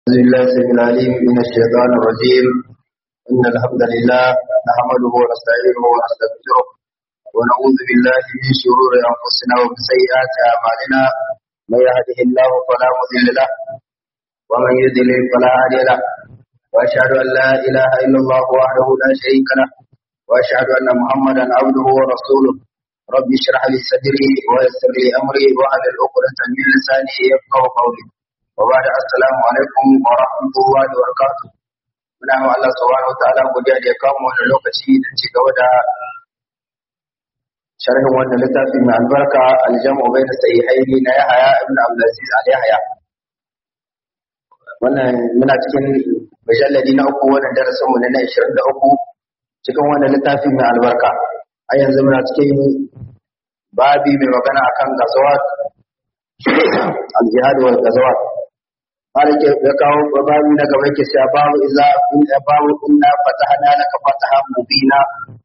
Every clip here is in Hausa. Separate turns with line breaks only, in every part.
بسم الله السميع العليم من الشيطان الرجيم إن الحمد لله نحمده ونستعينه ونستغفره ونعوذ بالله من شرور أنفسنا ومن سيئات أعمالنا من يهده الله فلا مضل له ومن يضلل فلا هادي له وأشهد أن لا إله إلا الله وحده لا شريك له وأشهد أن محمدا عبده ورسوله رب اشرح لي صدري ويسر لي أمري واحلل عقدة من لساني يفقهوا قولي وبعد السلام alaikum wa rahmatullahi wa barakatuh muna ma Allah subhanahu wa ta'ala godiya da ya kawo mu wannan lokaci da ci gaba da sharhin wannan littafi mai albarka aljamu bayna sahihaini na Yahya ibn Abdul Aziz al Yahya wannan muna cikin mujalladi na uku wannan darasin mu na 23 cikin wannan littafi mai albarka a yanzu muna cikin babi mai magana akan gazawat al-jihad wal gazawat malik ya kawo babu na gaba yake cewa babu iza in babu inna fatahna laka fatahan mubina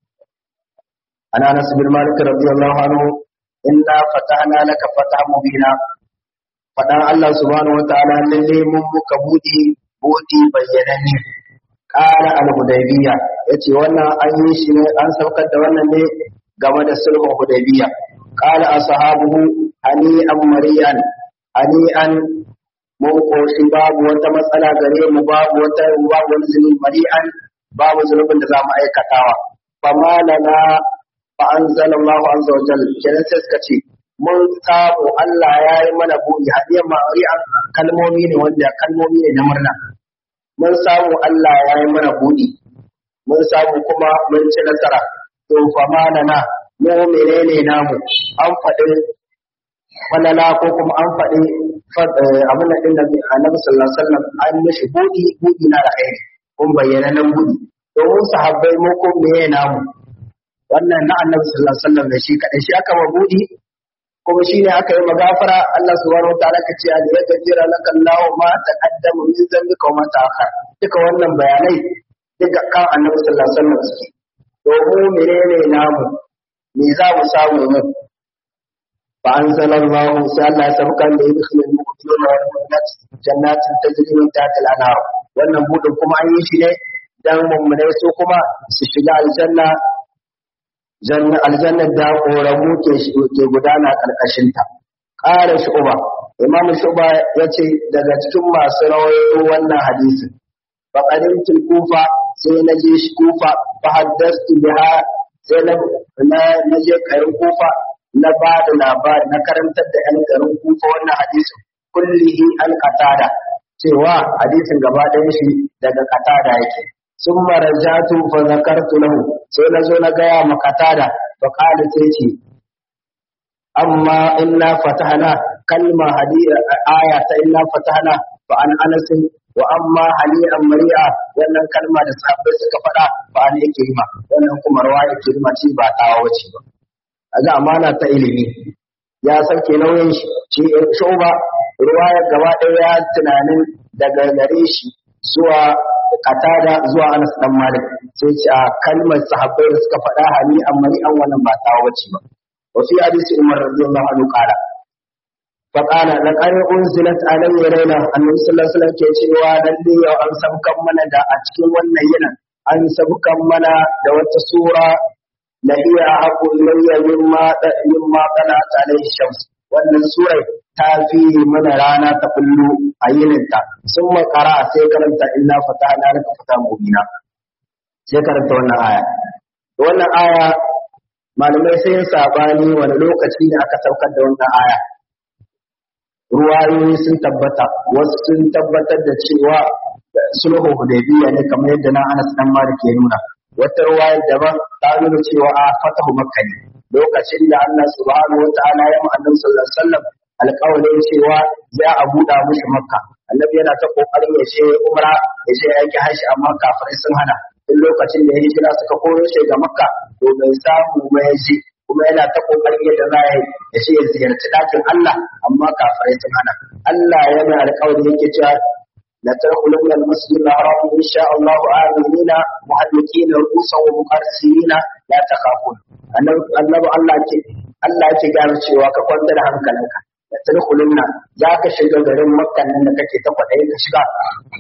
ana anas bin malik radiyallahu anhu inna fatahna laka fatahan mubina fadan Allah subhanahu wa ta'ala lalle mun muka budi budi bayyananne qala al-hudaybiyya yace wannan an yi shi ne an saukar da wannan ne game da sulhun hudaybiyya qala ashabuhu ani am mariyan ani an mun koshi babu wata matsala gare mu babu wata babu wani zunubi mari'an babu zunubin da za mu aikatawa fama lana fa anzala Allahu azza wa jalla kenan sai suka ce mun samu Allah ya yi mana buɗi hadiyar mari'an kalmomi ne wanda kalmomi ne na murna mun samu Allah ya yi mana buɗi mun samu kuma mun ci nasara to fama lana mu menene namu an faɗi falala ko kuma an faɗi abin da ɗin da annabi sallallahu alaihi wasallam an mishi buɗi buɗi na da aiki kun bayyana nan buɗi domin sahabbai mu kun meye namu wannan na annabi sallallahu alaihi wasallam da shi kaɗai shi aka ma buɗi kuma shi ne aka yi magafara Allah subhanahu wataala ka ce da ya gajira laka Allah ma taqaddama min zambika wa ma ta'akhkhar duka wannan bayanai duka kan annabi sallallahu alaihi wasallam suke domin menene namu me za mu samu mu فأنزل الله سأل سبقا ليدخل المؤمنون والمؤمنات جنات تجري من تحت الأنهار wannan budin kuma an yi shi ne dan mummunai su kuma su shiga aljanna aljanna da koramu ke ke gudana karkashin ta qala shuba imam shuba yace daga cikin masu rawaito wannan hadisi fa qadimtul kufa sai na je shi kufa fa haddastu biha sai na na je karin kufa na ba da labari na karantar da ‘yan garin kufa wannan hadisin kullihi an katada cewa hadisin gaba ɗaya shi daga katada yake sun marajatu fa zakartu lahu sai na zo na gaya ma katada fa qala sai ce amma inna fatahna kalma hadiya aya ta inna fatahna fa an anas wa amma hali'an mari'a wannan kalma da sahabbai suka faɗa fa an yake ma wannan kuma rawa yake ma ce ba tawa wace ba ga amana ta ilimi ya sauke nauyin shi shoba ruwayar gaba ɗaya ya tunanin daga gare shi zuwa katada zuwa anas dan malik sai ce a kalmar sahabbai da suka faɗa hali amma ni an wannan ba ta wace ba wa fi hadisi umar radiyallahu anhu qala fa qala laqad unzilat alayya layla annabi sallallahu alaihi wasallam ke cewa lalle yau an sabkan mana da a cikin wannan yinin an sabkan mana da wata sura la hiya aqu ilayya mimma mimma qalat alayhi shams wannan surai ta fi mana rana ta kullu a yininta sun makara sai karanta inna fatahna laka fatahan mubina sai karanta wannan aya wannan aya malamai sai yin sabani wani lokaci ne aka saukar da wannan aya ruwayoyi sun tabbata wasu sun tabbatar da cewa sulhu hudaybiya ne kamar yadda na Anas dan Malik ya nuna wata ruwaya daban ta nuna cewa a fatahu makka ne lokacin da Allah subhanahu wataala ya annabi sallallahu alaihi wasallam alƙawarin cewa za a buɗa mushi makka annabi yana ta kokarin ya je umra ya je yaki hashi amma kafirai sun hana duk lokacin da ya hijira suka koro shi ga makka to bai samu ba ya je kuma yana ta kokarin yadda za ya ya ce ya ziyarci ɗakin Allah amma kafirai sun hana Allah ya mai alƙawari yake cewa la tadkhulunna al-masjid al-haram insha Allah aminina muhallikina ru'usan wa muqarrisina la takhafun annabi Allah ke Allah yake gane cewa ka kwanta da hankalinka da tadkhulunna za ka shiga garin makka nan da kake ta kwaɗayi ka shiga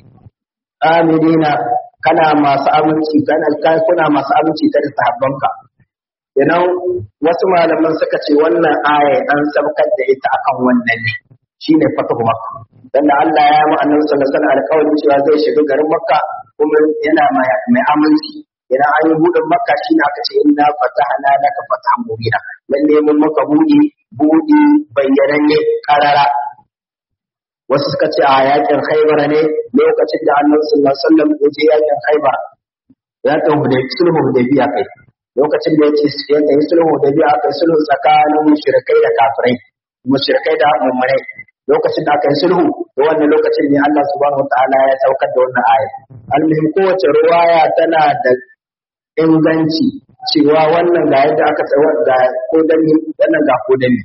amidina kana masu aminci kana kuna masu aminci ta da sahabbanka idan wasu malaman suka ce wannan aya an sabkar da ita akan wannan ne shine fatahu makka dan da Allah ya mu annabi sallallahu alaihi wasallam alƙawarin cewa zai shiga garin makka kuma yana mai aminci idan an yi buɗin makka shine aka ce inna fatahna laka fatahan mubina lalle mun maka buɗi buɗi bayyananne karara wasu suka ce a yakin khaybar ne lokacin da annabi sallallahu alaihi wasallam ya je yakin khaybar yakin hudaybiya sulhu hudaybiya kai lokacin da yace ya kai sulhu hudaybiya aka yi sulhu tsakanin mushrikai da kafirai mushrikai da mu'minai lokacin da aka yi sulhu da wannan lokacin ne Allah subhanahu wataala ya saukar da wannan aya almuhim kowace ruwaya tana da inganci cewa wannan ga yadda aka tsawar ga ko dani wannan ga ko dani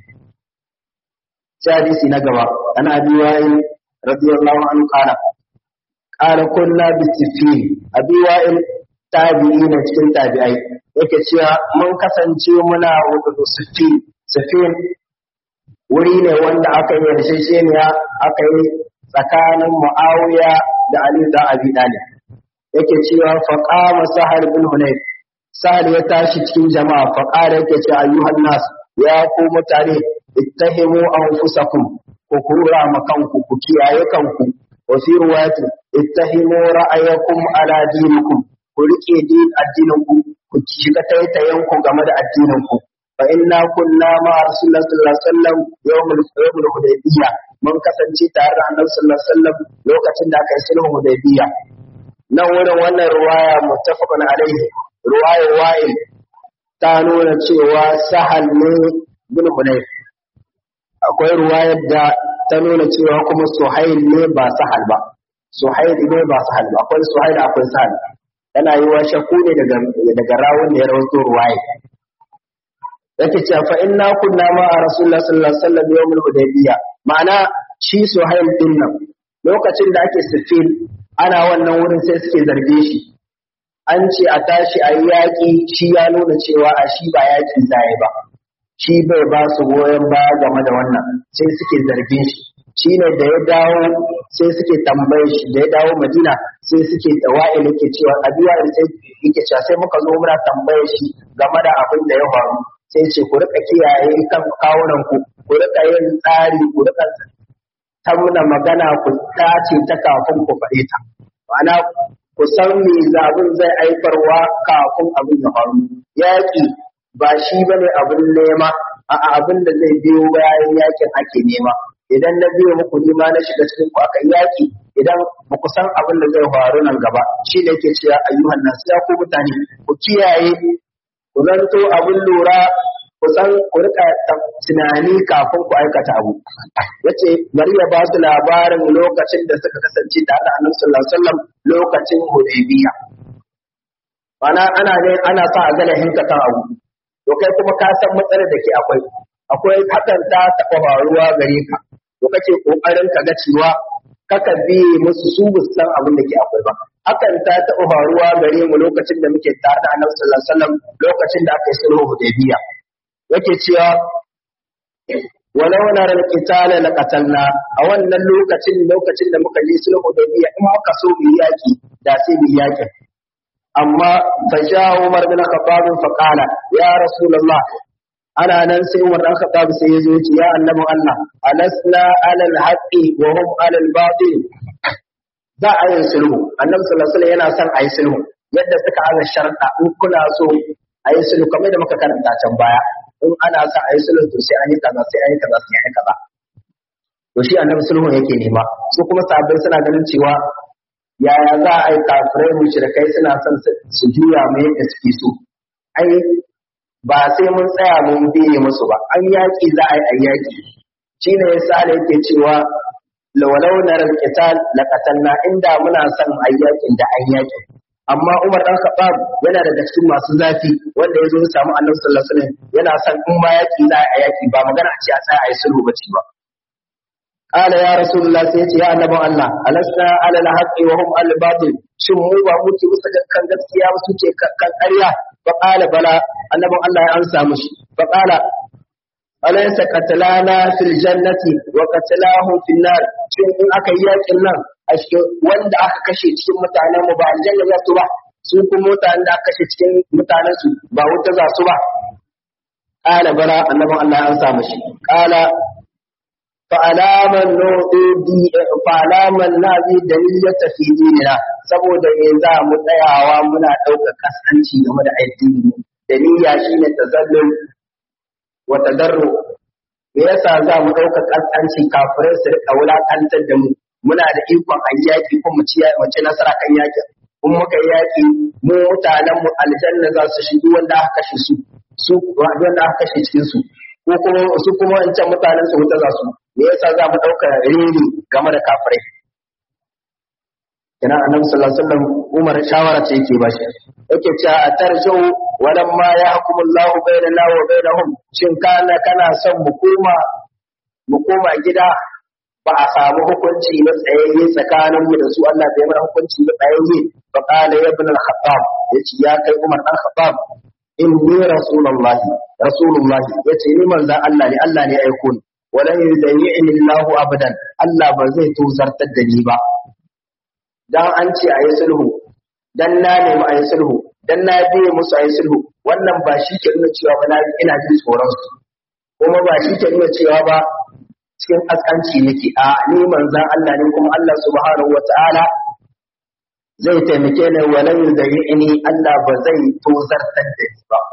sai hadisi na gaba ana abi wa'il radiyallahu anhu qala qala kunna bisifin abi wa'il tabi'i na cikin tabi'ai yake cewa mun kasance muna wudu sifin sifin wuri ne wanda aka yi yarjejeniya aka yi tsakanin muawiya da ali da abi talib yake cewa faqama sahal bin hunayf sahal ya tashi cikin jama'a faqala yake cewa ayyuhan nas ya ku mutane ittahimu anfusakum ku kura ma kanku ku kiyaye kanku wa fi riwayati ittahimu ra'ayakum ala dinikum ku rike din addinin ku ku shiga taitayen ku game da addinin ku fa inna kunna ma rasulullah sallallahu alaihi wasallam yawmul yawmul hudaybiyya mun kasance tare da annabi sallallahu alaihi wasallam lokacin da aka yi sulhun hudaybiyya nan wurin wannan ruwaya muttafaqun alaihi ruwayar wa'il ta nuna cewa sahal ne bin hunayf akwai ruwayar da ta nuna cewa kuma suhail ne ba sahal ba suhail ne ba sahal ba akwai suhail akwai sahal yana yi wa shakku ne daga daga rawun da ya rawaito ruwaya yake cewa fa inna kunna ma a rasulullah sallallahu alaihi wasallam yawmul hudaybiyya ma'ana shi suhail din nan lokacin da ake sifil ana wannan wurin sai suke zarge shi an ce a tashi a yi yaƙi shi ya nuna cewa a shi ba yaƙi zai ba shi bai ba su goyon baya game da wannan sai suke zargin shi shi ne da ya dawo sai suke tambaye shi da ya dawo madina sai suke tawa'il yake cewa abiya sai yake cewa sai muka zo muna tambaye shi game da abin da ya faru sai ce ku rika kiyaye kan kawunan ku ku rika yin tsari ku rika tamna magana ku tace ta kafin ku faɗe ta ma'ana ku san me zabin zai aifarwa kafin abin ya faru yaƙi ba shi bane abin nema a abin da zai biyo bayan yakin ake nema idan na biyo muku nima na shiga cikin ku aka yaki idan ba ku san abin da zai faru nan gaba shi ne yake cewa ayyuhan nas ya ku mutane ku kiyaye ku zanto abin lura ku san ku rika tunani kafin ku aikata abu yace bari ya ba su labarin lokacin da suka kasance tare da Annabi sallallahu alaihi wasallam lokacin Hudaybiya mana ana ne ana sa a gane hinka kan abu to kai kuma ka san matsalar da ke akwai akwai hakan ta taɓa faruwa gare ka to kake kokarin ka ga cewa kaka bi musu su bu san abin da ke akwai ba hakan ta taɓa faruwa gare mu lokacin da muke tare da Annabi sallallahu alaihi wasallam lokacin da aka yi sulhu Hudaybiya yake cewa walau na ran kitala la qatalna a wannan lokacin lokacin da muka yi sulhu Hudaybiya in muka so mu yaki da sai mu yaki amma fa ja Umar bin Khattab fa qala ya Rasulullah ana nan sai Umar bin Khattab sai ya zo ya ce ya annabi Allah alasna alal haqqi wa hum alal batil za a yi sulhu annabi sallallahu alaihi wasallam yana son a yi sulhu yadda suka aza sharda in kuna so a yi sulhu kamar da muka karanta can baya in ana son a yi sulhu to sai an yi kaza sai an yi kaza sai an yi kaza to shi annabi sulhu yake nema su kuma sahabbai suna ganin cewa yaya za a yi kafirai mushrikai suna son su juya mu yadda suke so ai ba sai mun tsaya mun biye musu ba an yaki za a yi a yaki shine yasa da yake cewa lawalau na qital la qatalna inda muna son ayyakin da an yaki amma Umar dan Khattab yana daga cikin masu zafi wanda ya zo ya samu Annabi sallallahu alaihi wasallam yana son in ma yaki za a yaki ba magana a ce a tsaya a yi sulhu bace ba qala ya rasulullah sai ya ce ya annabin Allah alasna ala alhaqi wa hum al batil shin mu ba muke bisa kan gaskiya ba suke kan ƙarya fa qala bala annabin Allah ya amsa mushi fa qala alaysa qatlana fil jannati wa qatlahu fil nar shin in aka yi yakin nan a cikin wanda aka kashe cikin mutanen mu ba aljanna za su ba su kuma mutanen da aka kashe cikin mutanen su ba wuta za su ba qala bala annabin Allah ya samu shi qala fa alaman nu'idi fa alaman nazi dalilata fi dinina saboda me za mu tsayawa muna ɗaukar kasanci game da addini dalila shine tazallul wa tadarru me yasa za mu ɗauka ƙasƙanci kafirai su rika wulaƙantar da mu muna da ikon a yaƙi ko mu ci nasara kan yaƙi in muka yi yaƙi mu mutanen mu aljanna za su shigo wanda aka kashe su su wanda aka kashe cikin su ko kuma su kuma wancan mutanen su wuta za su me yasa za mu ɗauka reni game da kafirai kina annabi sallallahu alaihi wasallam Umar shawara ce yake bashi yake cewa a tarjau walam ma yahkumu Allah bainana wa bainahum shin kana kana son mu koma mu koma gida ba a samu hukunci na tsayayye tsakanin mu da su Allah bai mana hukunci na tsayayye fa qala ya ibn al-khattab yace ya kai Umar dan Khattab inni rasulullah rasulullah yace ni manzon Allah ne Allah ne ya aiko ni walan yudayyi'ni Allah abadan Allah ba zai tuzartar da ni ba dan an ce a yi sulhu dan na nemi a yi sulhu dan na biye musu a yi sulhu wannan ba shi ke nuna cewa ba na ina jin tsoron su kuma ba shi ke nuna cewa ba cikin askanci nake a ni manzan Allah ne kuma Allah subhanahu wataala zai taimake ni wa lan yudayyini Allah ba zai tozartar da ni ba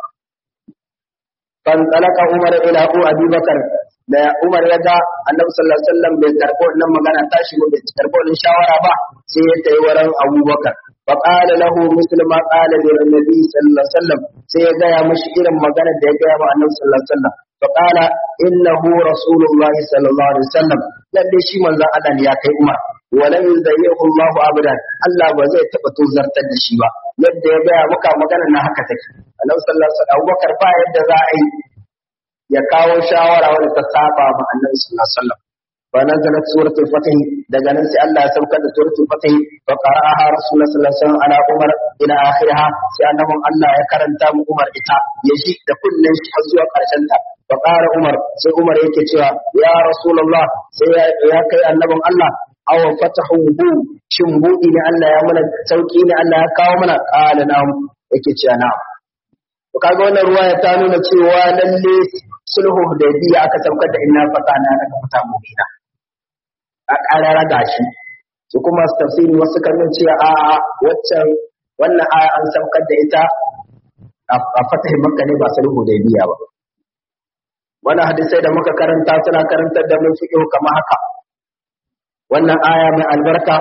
fan talaka Umar ila Abi Bakar da Umar ya ga Annabi sallallahu alaihi wasallam bai karɓo wannan magana tashi ba bai karɓo wannan shawara ba sai ya tayi wurin Abu Bakar fa qala lahu misl ma qala li Nabi sallallahu alaihi wasallam sai ya ga ya mishi irin magana da ya ga wa Annabi sallallahu alaihi wasallam fa qala innahu rasulullahi sallallahu alaihi wasallam lalle shi manzon Allah ne ya kai Umar walan yudayyihu Allahu abadan Allah ba zai taba tozartar da shi ba yadda ya gaya maka magana na haka take Annabi sallallahu alaihi wasallam Abubakar ba yadda za a yi ya kawo shawara wadda ta saba ma Annabi sallallahu alaihi wasallam fa nazalat suratul fatih daga nan sai Allah ya saukar da suratul fatih fa qara'aha rasulullah sallallahu alaihi wasallam ala Umar ila akhiriha sai annabin Allah ya karanta mu Umar ita ya shi da kullun shi har zuwa karshen ta fa qara Umar sai Umar yake cewa ya rasulullah sai ya kai annabin Allah aw fatahu bu shin budi ne Allah ya mana sauki ne Allah ya kawo mana qala na'am yake cewa na'am to kaga wannan ruwaya ta nuna cewa lalle sulhu hudaybiya aka saukar da inna fatana laka fata mubina a karara gashi su kuma su tafsiri wasu kan nuna cewa a a waccan wannan aya an saukar da ita a fatahin makka ne ba sulhu hudaybiya ba wannan hadisai da muka karanta suna karantar da mun fiqh kamar haka wannan aya mai albarka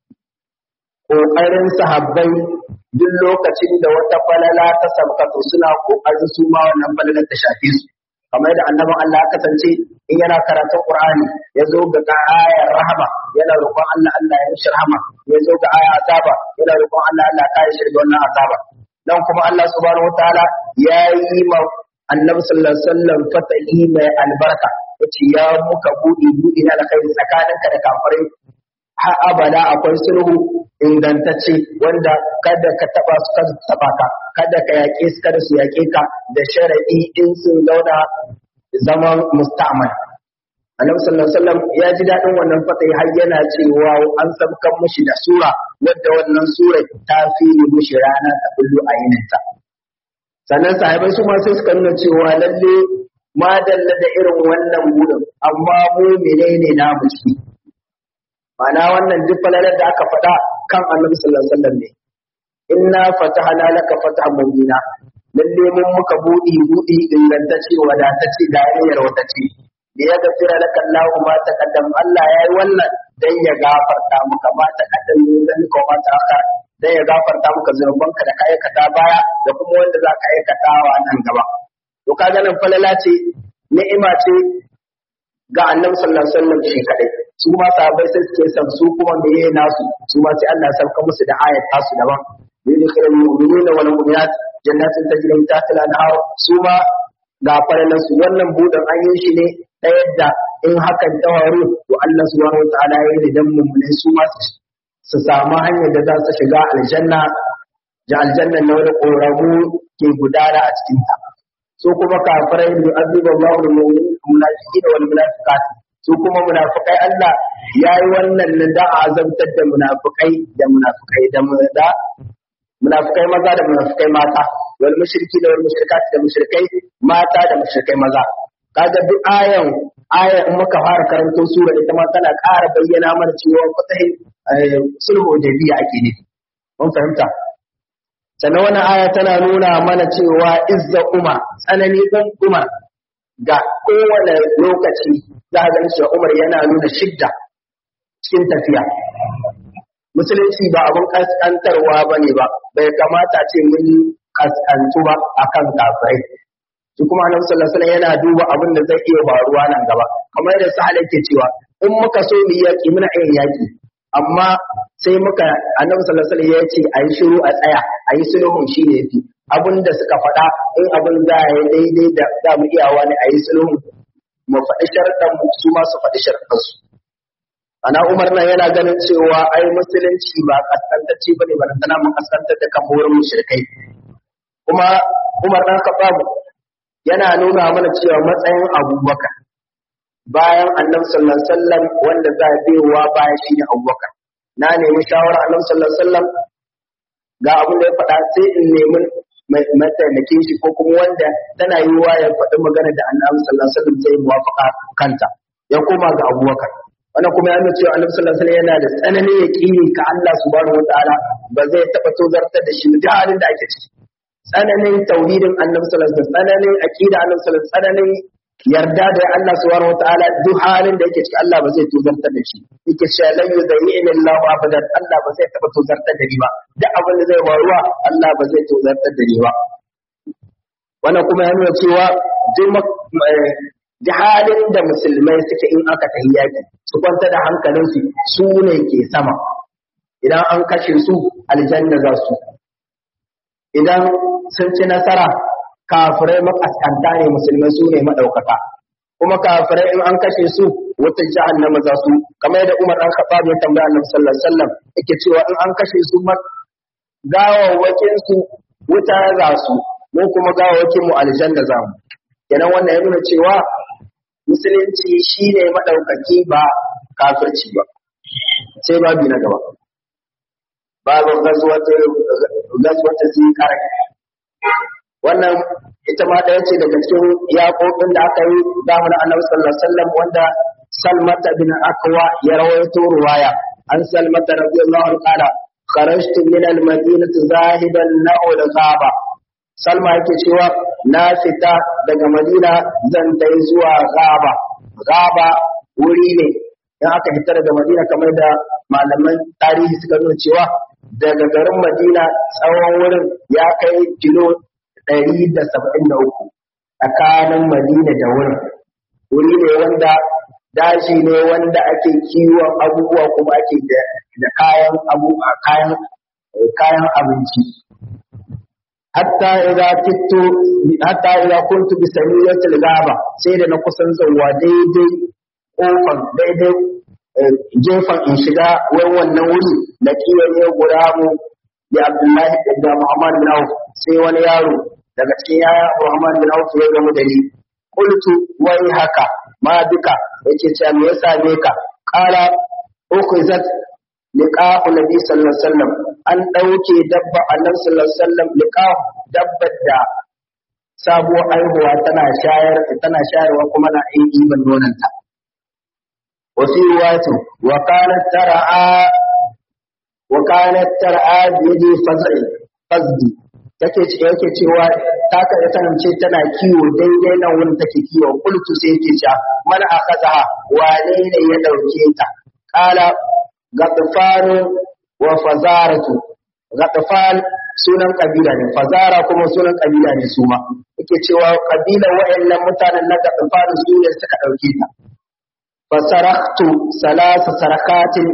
ƙoƙarin sahabbai duk lokacin da wata falala ta sabkatu suna ƙoƙarin su ma wannan falalar ta shafe su kamar da annabin Allah ya kasance in yana karatun Qur'ani ya zo ga ayar rahama yana roƙon Allah Allah ya mishi rahama ya zo ga ayar azaba yana roƙon Allah Allah ya shi daga wannan azaba dan kuma Allah subhanahu wataala ya yi ma annabi sallallahu alaihi wasallam fatahi mai albarka yace ya muka buɗe buɗe na alkhairi tsakaninka da kafirai har abada akwai sulhu ingantacce wanda kada ka taba su kada taba ka kada ka yaƙe su kada su yaƙe ka da sharadi in sun zauna zaman musta'mal annabi sallallahu alaihi wasallam ya ji daɗin wannan fatahi har yana cewa an sabkan mushi da sura wadda wannan sura ta fi mushi rana ta kullu a yininta sannan sahabai su ma sai suka nuna cewa lalle ma dalla da irin wannan buɗin amma mu menene namu ciki ma'ana wannan duk falalar da aka faɗa kan annabi sallallahu alaihi wasallam ne inna fatahna laka fatahan mubina lalle mun muka buɗi buɗi ingantacce wadatacce da yayyar watace da ya gafira laka Allahu ma taqaddam Allah yayi wannan dan ya gafarta maka ma taqaddam min zalika ma ta'akhkhar dan ya gafarta maka zunubanka da ka aikata baya da kuma wanda za ka aikata wa nan gaba to kaga nan falala ce ni'ima ce ga annabi sallallahu alaihi wasallam shi kadai su ma sahabbai sai suke san su kuma meye nasu su ma sai Allah ya sauka musu da ayat tasu daban yudkhilul mu'minina wal mu'minat jannatin tajri min tahtiha al-anhar su ma ga falalan su wannan budan an yi shi ne ta yadda in hakan ta faru to Allah subhanahu wa ta'ala ya yi dan mu'minai su ma su samu hanyar da za su shiga aljanna da aljanna na wani ƙoramu ke gudana a cikin ta so kuma kafirai da azuba Allahu lil mu'minin munafiqina wal munafiqat su kuma munafikai Allah ya yi wannan nan da a azabtar da munafikai da munafikai da da munafikai maza da munafikai mata wal mushriki da wal mushrikat da mushrikai mata da mushrikai maza kaga duk ayan aya in muka fara karanto sura ita ma tana ƙara bayyana mana cewa fatahin sulhu da biya ake nufi mun fahimta sannan wannan aya tana nuna mana cewa izza umar tsanani ɗin umar ga kowane lokaci za a ganin cewa umar yana nuna shidda cikin tafiya musulunci ba abin kaskantarwa ba ne ba bai kamata ce mun kaskantu ba akan kafirai shi kuma annabi sallallahu alaihi yana duba abin da zai iya faruwa nan gaba kamar yadda sahal yake cewa in muka so mu yaki muna iya yaki amma sai muka annabi sallallahu alaihi ya ce a yi shiru a tsaya a yi sulhun shi ne fi abin da suka faɗa in abin za a yi daidai da za mu iyawa ne a yi sulhun mu faɗi sharɗan mu su ma su faɗi sharɗan su ana umar nan yana ganin cewa ai musulunci ba kaskantacce bane ba tana mun kaskantar da kan wurin mushrikai kuma umar dan khattab yana nuna mana cewa matsayin abubakar bayan annabi sallallahu alaihi wasallam wanda za a biyowa baya shine abubakar na nemi shawara annabi sallallahu alaihi wasallam ga abin da ya faɗa sai in nemi mataimakin shi ko kuma wanda tana yiwuwa ya faɗi magana da annabi sallallahu alaihi wasallam zai muwafaka kanta ya koma ga abubakar wannan kuma ya nuna cewa annabi sallallahu alaihi wasallam yana da tsananin yaqini ka Allah subhanahu wataala ba zai taɓa tozartar da shi duk halin da ake ciki tsananin tauhidin annabi sallallahu alaihi wasallam tsananin aqida annabi sallallahu alaihi wasallam tsananin yarda da Allah subhanahu wataala duk halin da yake ciki Allah ba zai tozartar da shi yake cewa lan yudayyina Allah abadan Allah ba zai taba tozartar da ni ba duk abin da zai faruwa Allah ba zai tozartar da ni ba wannan kuma ya nuna cewa duk halin da musulmai suke in aka tafi yaki su kwanta da hankalinsu su ne ke sama idan an kashe su aljanna za su idan sun ci nasara kafirai makaskanta ne musulmai su ne maɗaukaka kuma kafirai in an kashe su wata jahannama za su kamar yadda Umar dan Khattab ya tambaya Annabi sallallahu alaihi wasallam yake cewa in an kashe su gawawwakin su wuta za su mu kuma gawawwakin mu aljanna za mu kenan wannan ya nuna cewa musulunci shine madaukaki ba kafirci ba sai babi na gaba babu gazwata gazwata zikar wannan ita ma ɗaya ce daga cikin yaƙoƙin da aka yi zamanin annabi sallallahu alaihi wasallam wanda salmata bin akwa ya rawaito ruwaya an salmata radiyallahu anhu qala kharajtu min al-madinati zahidan na'u al-ghaba salma yake cewa na fita daga madina zan tai zuwa ghaba ghaba wuri ne in aka fita daga madina kamar da malaman tarihi suka nuna cewa daga garin madina tsawon wurin ya kai kilo ɗari da saba'in da uku tsakanin Madina da wurin. Wuri ne wanda dashi ne wanda ake kiwon abubuwa kuma ake da kayan abu kayan kayan abinci. Hatta idza kittu hatta idza kuntu bi samiyatil gaba sai da na kusan zuwa daidai kofan daidai gefen in shiga wai wannan wuri na kiwon ya guda mu da Abdullahi da Muhammad bin Auf sai wani yaro daga cikin yaya Muhammad bin Auf ya gamu da ni qultu wai haka ma duka yace cewa me yasa ne ka qala ukhizat liqa'u nabi sallallahu alaihi wasallam an dauke dabba annabi sallallahu alaihi wasallam liqa'u dabbar da sabuwar aihuwa tana shayar tana shayarwa kuma na yin iban nonanta wa fi riwayatu wa kanat tar'a wa kanat tar'a bi yadi faz'i fazdi take ce yake cewa ta kada kasance tana kiwo daidai nan wurin take kiwo kultu sai yake cewa man akazaha wane ne ya dauke ta qala gatfanu wa fazaratu gatfan sunan kabila ne fazara kuma sunan kabila ne su ma yake cewa kabilan wayannan mutanen na gatfan su ne suka dauke ta fasaraktu salasa sarakatin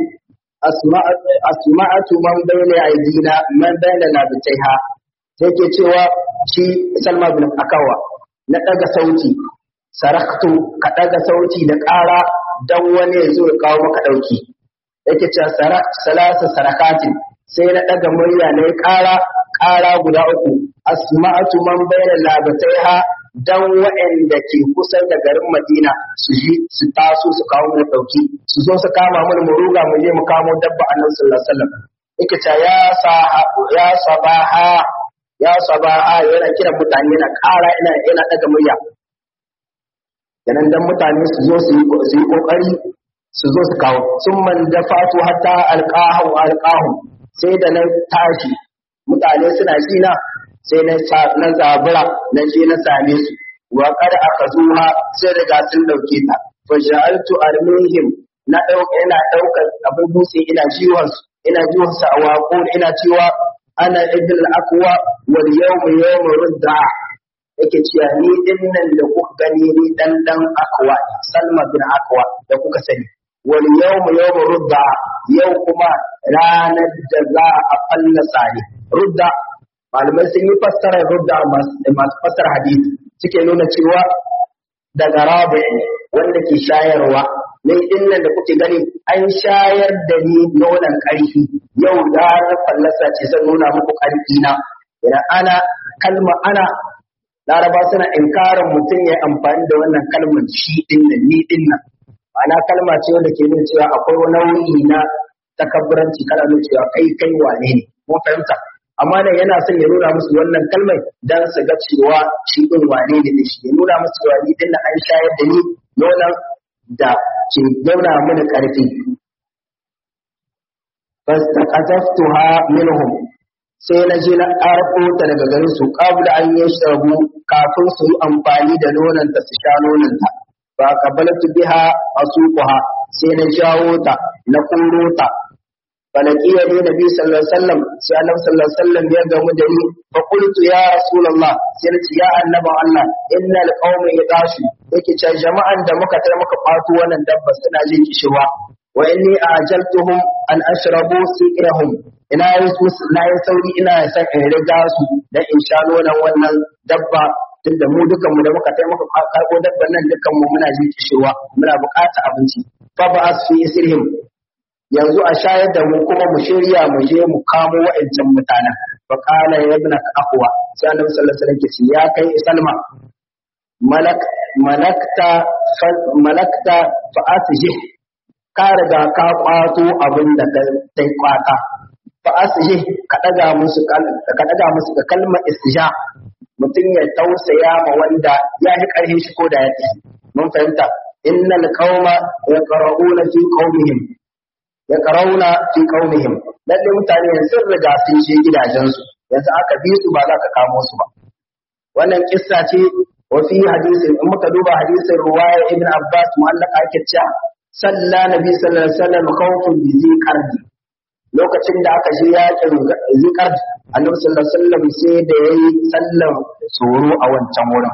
asma'atu man bayna aidina man bayna labitaiha sai ke cewa shi Salma bin Akawa na daga sauti saraktu ka daga sauti da ƙara dan wani ya zo ya kawo maka dauki yake cewa sarak salasa sarakatin sai na daga murya na ƙara ƙara guda uku asma'atu man bayna labataiha dan waɗanda ke kusa da garin Madina su ji su taso su kawo mu dauki su zo su kama mu mu ruga mu je mu kamo dabba Annabi sallallahu alaihi wasallam yake ta ya sa ya sabaha ya sabaha yana kira mutane yana ƙara ina yana daga murya yanan dan mutane su zo su yi kokari su zo su kawo sun man da fatu hatta alqahu alqahu sai da na tashi mutane suna shi na sai na na zabura na je na same su wa qad akazuha sai daga sun dauke ta fa ja'altu armihim na dauka ina daukar abin dutse ina jiwon su ina jiwon su a waƙo ina cewa ana ibn al-aqwa wal yawm yawm rudda yake cewa ni din nan da kuka gani ni dan dan akwa salma bin akwa da kuka sani wal yawm yawm rudda yau kuma ranar da za a fallasa ne rudda malamai sun yi fassarar rudda masu fassara hadisi suke nuna cewa daga rabi ne wanda ke shayarwa ni din nan da kuke gani an shayar da ni nonon ƙarfi yau da fallasa ce zan nuna muku ƙarfi na idan ana kalma ana laraba suna inkarin mutum ya amfani da wannan kalmar shi din nan ni din nan ma'ana kalma ce wanda ke nuna cewa akwai wani nau'i na takabburanci kana nuna cewa kai kai wane ne mun fahimta amma nan yana son ya nuna musu wannan kalmar dan su ga cewa shi din wane ne da shi ya nuna musu cewa ni din nan an shayar da ni nonon da ke gauna mini ƙarfi fastaqazaftuha minhum sai na je na ƙarfo ta daga garin su qabla an yashrabu kafin su yi amfani da nonon ta su sha nonon ta fa qabaltu biha asuquha sai na jawo ta na kuro ta falakiya ne nabi sallallahu alaihi wasallam sai annabi sallallahu alaihi wasallam ya gamu da ni fa qultu ya rasulullah sai na ce ya annaban Allah innal qauma yadashu yake ce jama'an da muka tai muka kwato wannan dabba suna jin kishirwa wa inni ajaltuhum an ashrabu siqrahum ina yi su na yi sauri ina san in riga su dan in sha nonon wannan dabba tunda mu dukan mu da muka tai muka karbo dabban nan dukan mu muna jin kishirwa muna buƙatar abinci fa ba fi isrihim yanzu a shayar da mu kuma mu shirya mu je mu kamo wa'ancan mutanen fa qala ya ibn aqwa sai annabi sallallahu alaihi wasallam ce ya kai salma malak malakta malakta fa asjih ka riga ka kwato abin da kai kwata fa asjih ka daga musu ka daga musu ka kalmar istija mutum ya tausaya ma wanda ya yi karhin shi ko da ya mun fahimta innal qauma yaqra'una fi qaumihim ya karauna fi qaumihim lalle mutane sun riga sun je gidajensu yanzu aka bi su ba za ka kamo su ba wannan kissa ce wa fi hadisin in muka duba hadisin ruwaya ibn abbas mu'allaka ake cewa salla nabi sallallahu alaihi wasallam khawfun bi ziqardi lokacin da aka je yakin ziqard annabi sallallahu alaihi wasallam sai da yayi sallar tsoro a wancan wurin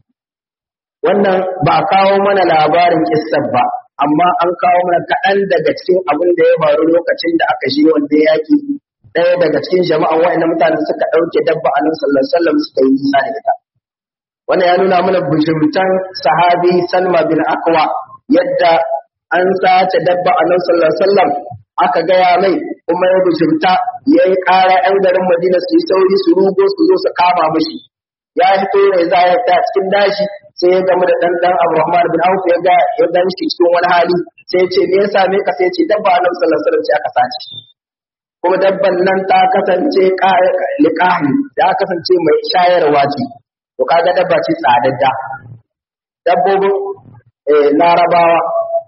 wannan ba a kawo mana labarin kissar ba amma an kawo mana kaɗan daga cikin abin da ya faru lokacin da aka shi wanda yaki ɗaya daga cikin jama'a wa'anda mutane suka ɗauke dabba a nan sallallahu alaihi wasallam suka yi nisa da ita wannan ya nuna mana bujumtan sahabi salma bin akwa yadda an sace dabba a nan sallallahu alaihi wasallam aka gaya mai kuma ya bujumta ya yi ƙara 'yan garin madina su yi sauri su rugo su zo su kama mashi ya fito ne za ya ta cikin dashi sai ya gamu da dan dan Abdurrahman bin Auf ya ga ya gan shi cikin wani hali sai ya ce me ya same ka sai ya ce dabba Annabi sallallahu alaihi wasallam aka sace kuma dabban nan ta kasance liqahi ta kasance mai shayarwa ce to kaga dabba ce tsadadda dabbobin eh larabawa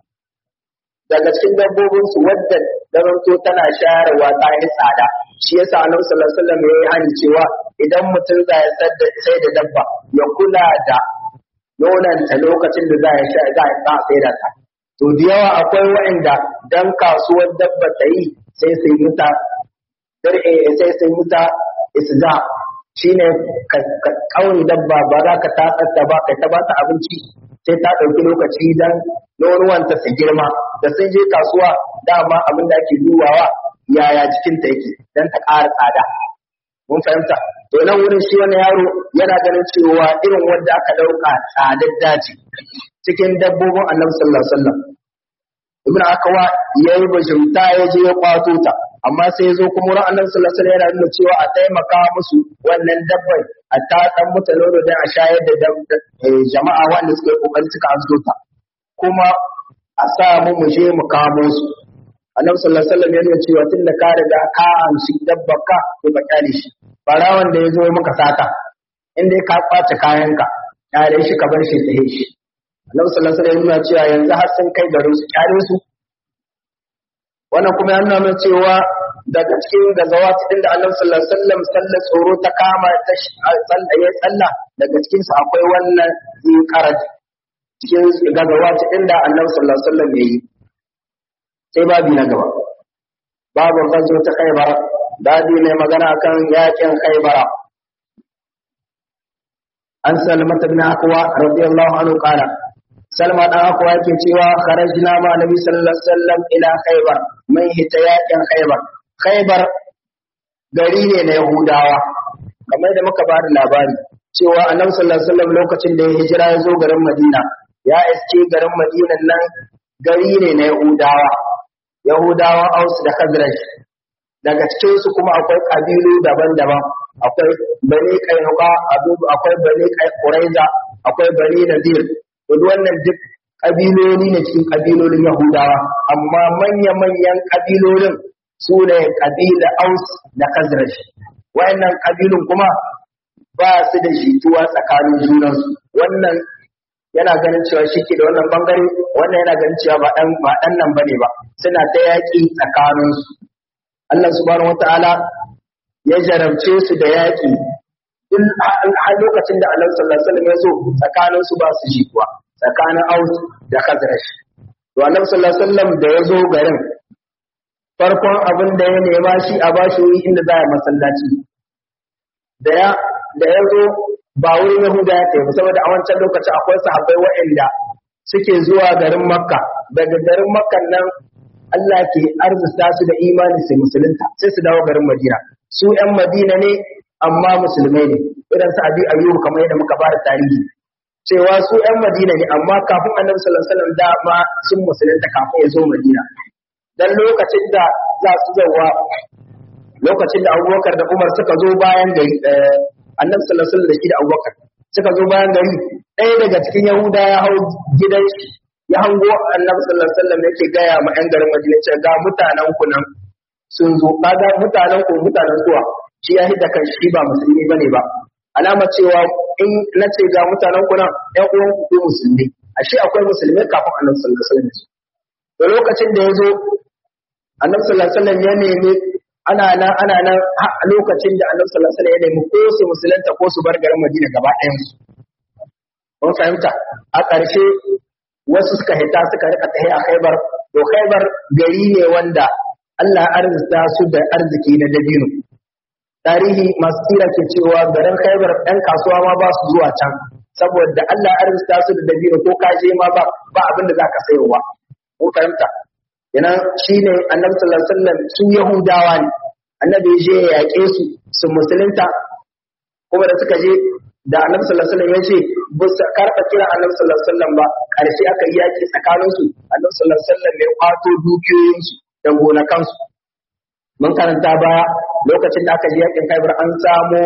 daga cikin dabbobin su wadda daranto tana shayarwa ta yi tsada shi yasa Annabi sallallahu alaihi wasallam ya yi hani cewa idan mutum za ya sai da dabba ya kula da nonanta lokacin da za ya sha za ya sa sai da ta to da yawa akwai waɗanda dan kasuwar dabba ta yi sai sai muta dar'e sai sai muta isza shine ka kauni dabba ba za ka tatsar da ba kai ta ba ta abinci sai ta ɗauki lokaci dan nonuwanta su girma da sun je kasuwa dama abin da ake dubawa yaya jikinta yake dan ta ƙara tsada mun fahimta to nan wurin shi wani yaro yana ganin cewa irin wanda aka dauka tsadar daji cikin dabbobin annabi sallallahu alaihi wasallam ibnu akawa yayi bajimta ya je ya kwato ta amma sai ya zo kuma wurin annabi sallallahu alaihi wasallam yana nuna cewa a taimaka musu wannan dabbai a ta dan mutu nono dan a shayar da jama'a wanda suka yi kokari suka azo ta kuma a sa mu mu je mu kamo su annabi sallallahu alaihi wasallam ya nuna cewa tunda ka riga ka amshi dabbar ka to ka kyale shi barawan da ya zo maka sata inda ka kwace kayanka kyale shi ka bar shi ta shi annabi sallallahu alaihi wasallam ya nuna cewa yanzu har sun kai garin su kyale su wannan kuma ya nuna mana cewa daga cikin gazawat din da Annabi sallallahu alaihi wasallam sallar tsoro ta kama ta sallah ya sallah daga cikin su akwai wannan zikarat cikin gazawat din da Annabi sallallahu alaihi wasallam yayi sai babi na gaba babu gazo ta Khaibar dadi mai magana kan yakin Khaibar an salmata bin akwa radiyallahu anhu qala salma dan akwa yake cewa kharajna ma nabi sallallahu alaihi wasallam ila khaybar mai hita yakin khaybar khaybar gari ne na yahudawa kamar da muka bada labari cewa annabi sallallahu alaihi wasallam lokacin da ya hijira ya zo garin madina ya iske garin madina nan gari ne na yahudawa yahudawa aus da khazraj daga cikin su kuma akwai kabilu daban-daban akwai bani kainuka akwai bani quraiza akwai bani nadir duk wannan duk kabiloli ne cikin kabilolin yahudawa amma manya-manyan kabilolin su ne kabila aus da khazraj wayannan kabilun kuma ba su da jituwa tsakanin junansu wannan yana ganin cewa shi ke da wannan bangare wannan yana ganin cewa ba dan ba dan nan bane ba suna ta yaki tsakaninsu Allah subhanahu wataala ya jarabce su da yaki in har lokacin da Allah sallallahu alaihi wasallam ya zo tsakanin su ba su jituwa tsakanin Aus da Khazraj to Annabi sallallahu alaihi wasallam da ya zo garin farkon abin da ya nema shi a bashi wuri inda za a masallaci da ya da ya zo ba wurin Yahuda ya tafi saboda a wancan lokaci akwai sahabbai waɗanda suke zuwa garin Makka daga garin Makka nan Allah ke arzuta su da imani sai musulunta sai su dawo garin Madina su ƴan Madina ne amma musulmai ne irin su Abi Ayyub kamar yadda muka fara tarihi cewa su ƴan Madina ne amma kafin Annabi sallallahu alaihi wasallam da ma sun musulunta kafin ya zo Madina dan lokacin da za su zauwa lokacin da Abubakar da Umar suka zo bayan gari Annabi sallallahu alaihi wasallam da shi da Abubakar suka zo bayan gari ɗaya daga cikin Yahuda ya hau gidan shi ya hango Annabi sallallahu alaihi wasallam yake gaya ma ƴan garin Madina cewa ga mutanen ku nan sun zo kaga mutanen ku mutanen zuwa shi ya hidda kan shi ba musulmi bane ba alama cewa in na ce ga mutanen ku nan ƴan uwan ku ko musulmi ashe akwai musulmai kafin Annabi sallallahu alaihi wasallam da lokacin da ya zo Annabi sallallahu alaihi wasallam ya nemi ana nan ana nan a lokacin da Annabi sallallahu alaihi wasallam ya nemi ko su musulunta ko su bar garin Madina gaba ɗayan su kun fahimta a ƙarshe wasu suka hita suka rika tahi a Khaibar to Khaibar gari ne wanda Allah arzuta su da arziki na dabino tarihi masu tsira ke cewa garin Khaibar ɗan kasuwa ma ba su zuwa can saboda Allah arzuta su da dabino ko ka je ma ba ba abin da zaka sayowa kun fahimta yana shine Annabi sallallahu alaihi wasallam su Yahudawa ne Annabi ya je ya yaƙe su su musulunta kuma da suka je da Annabi sallallahu alaihi wasallam ya ce ba su karɓa kira Annabi sallallahu alaihi wasallam ba ƙarshe aka yi yaƙi tsakaninsu Annabi sallallahu alaihi wasallam ya kwato dukiyoyinsu da gonakansu mun karanta ba lokacin da aka je yakin Khaibar an samu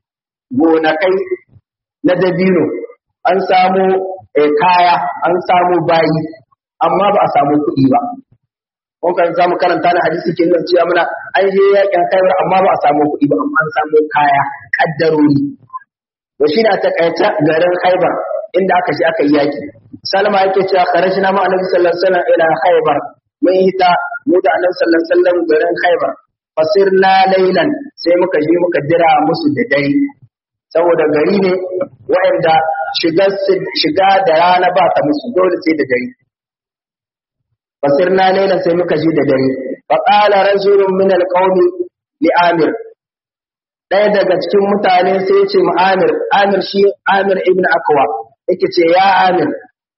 gonakai na dabino an samu kaya an samu bayi amma ba a samu kuɗi ba mun kan samu karanta na hadisi ke nuna cewa muna an je yakin Khaibar amma ba a samu kuɗi ba amma an samu kaya kaddarori to shi na takaice garin Khaibar inda aka je aka yi yaki Salma yake cewa kharajna ma Annabi sallallahu alaihi wasallam ila Khaibar mun hita mu da Annabi sallallahu alaihi wasallam garin Khaibar fasirna laylan sai muka je muka dira musu da dare saboda gari ne waɗanda shiga da rana ba ta musu dole sai da dare fasirna laylan sai muka je da dare fa qala rajulun min alqawmi li amir ɗaya daga cikin mutane sai ya ce mu amir amir shi amir ibn akwa yake ce ya amir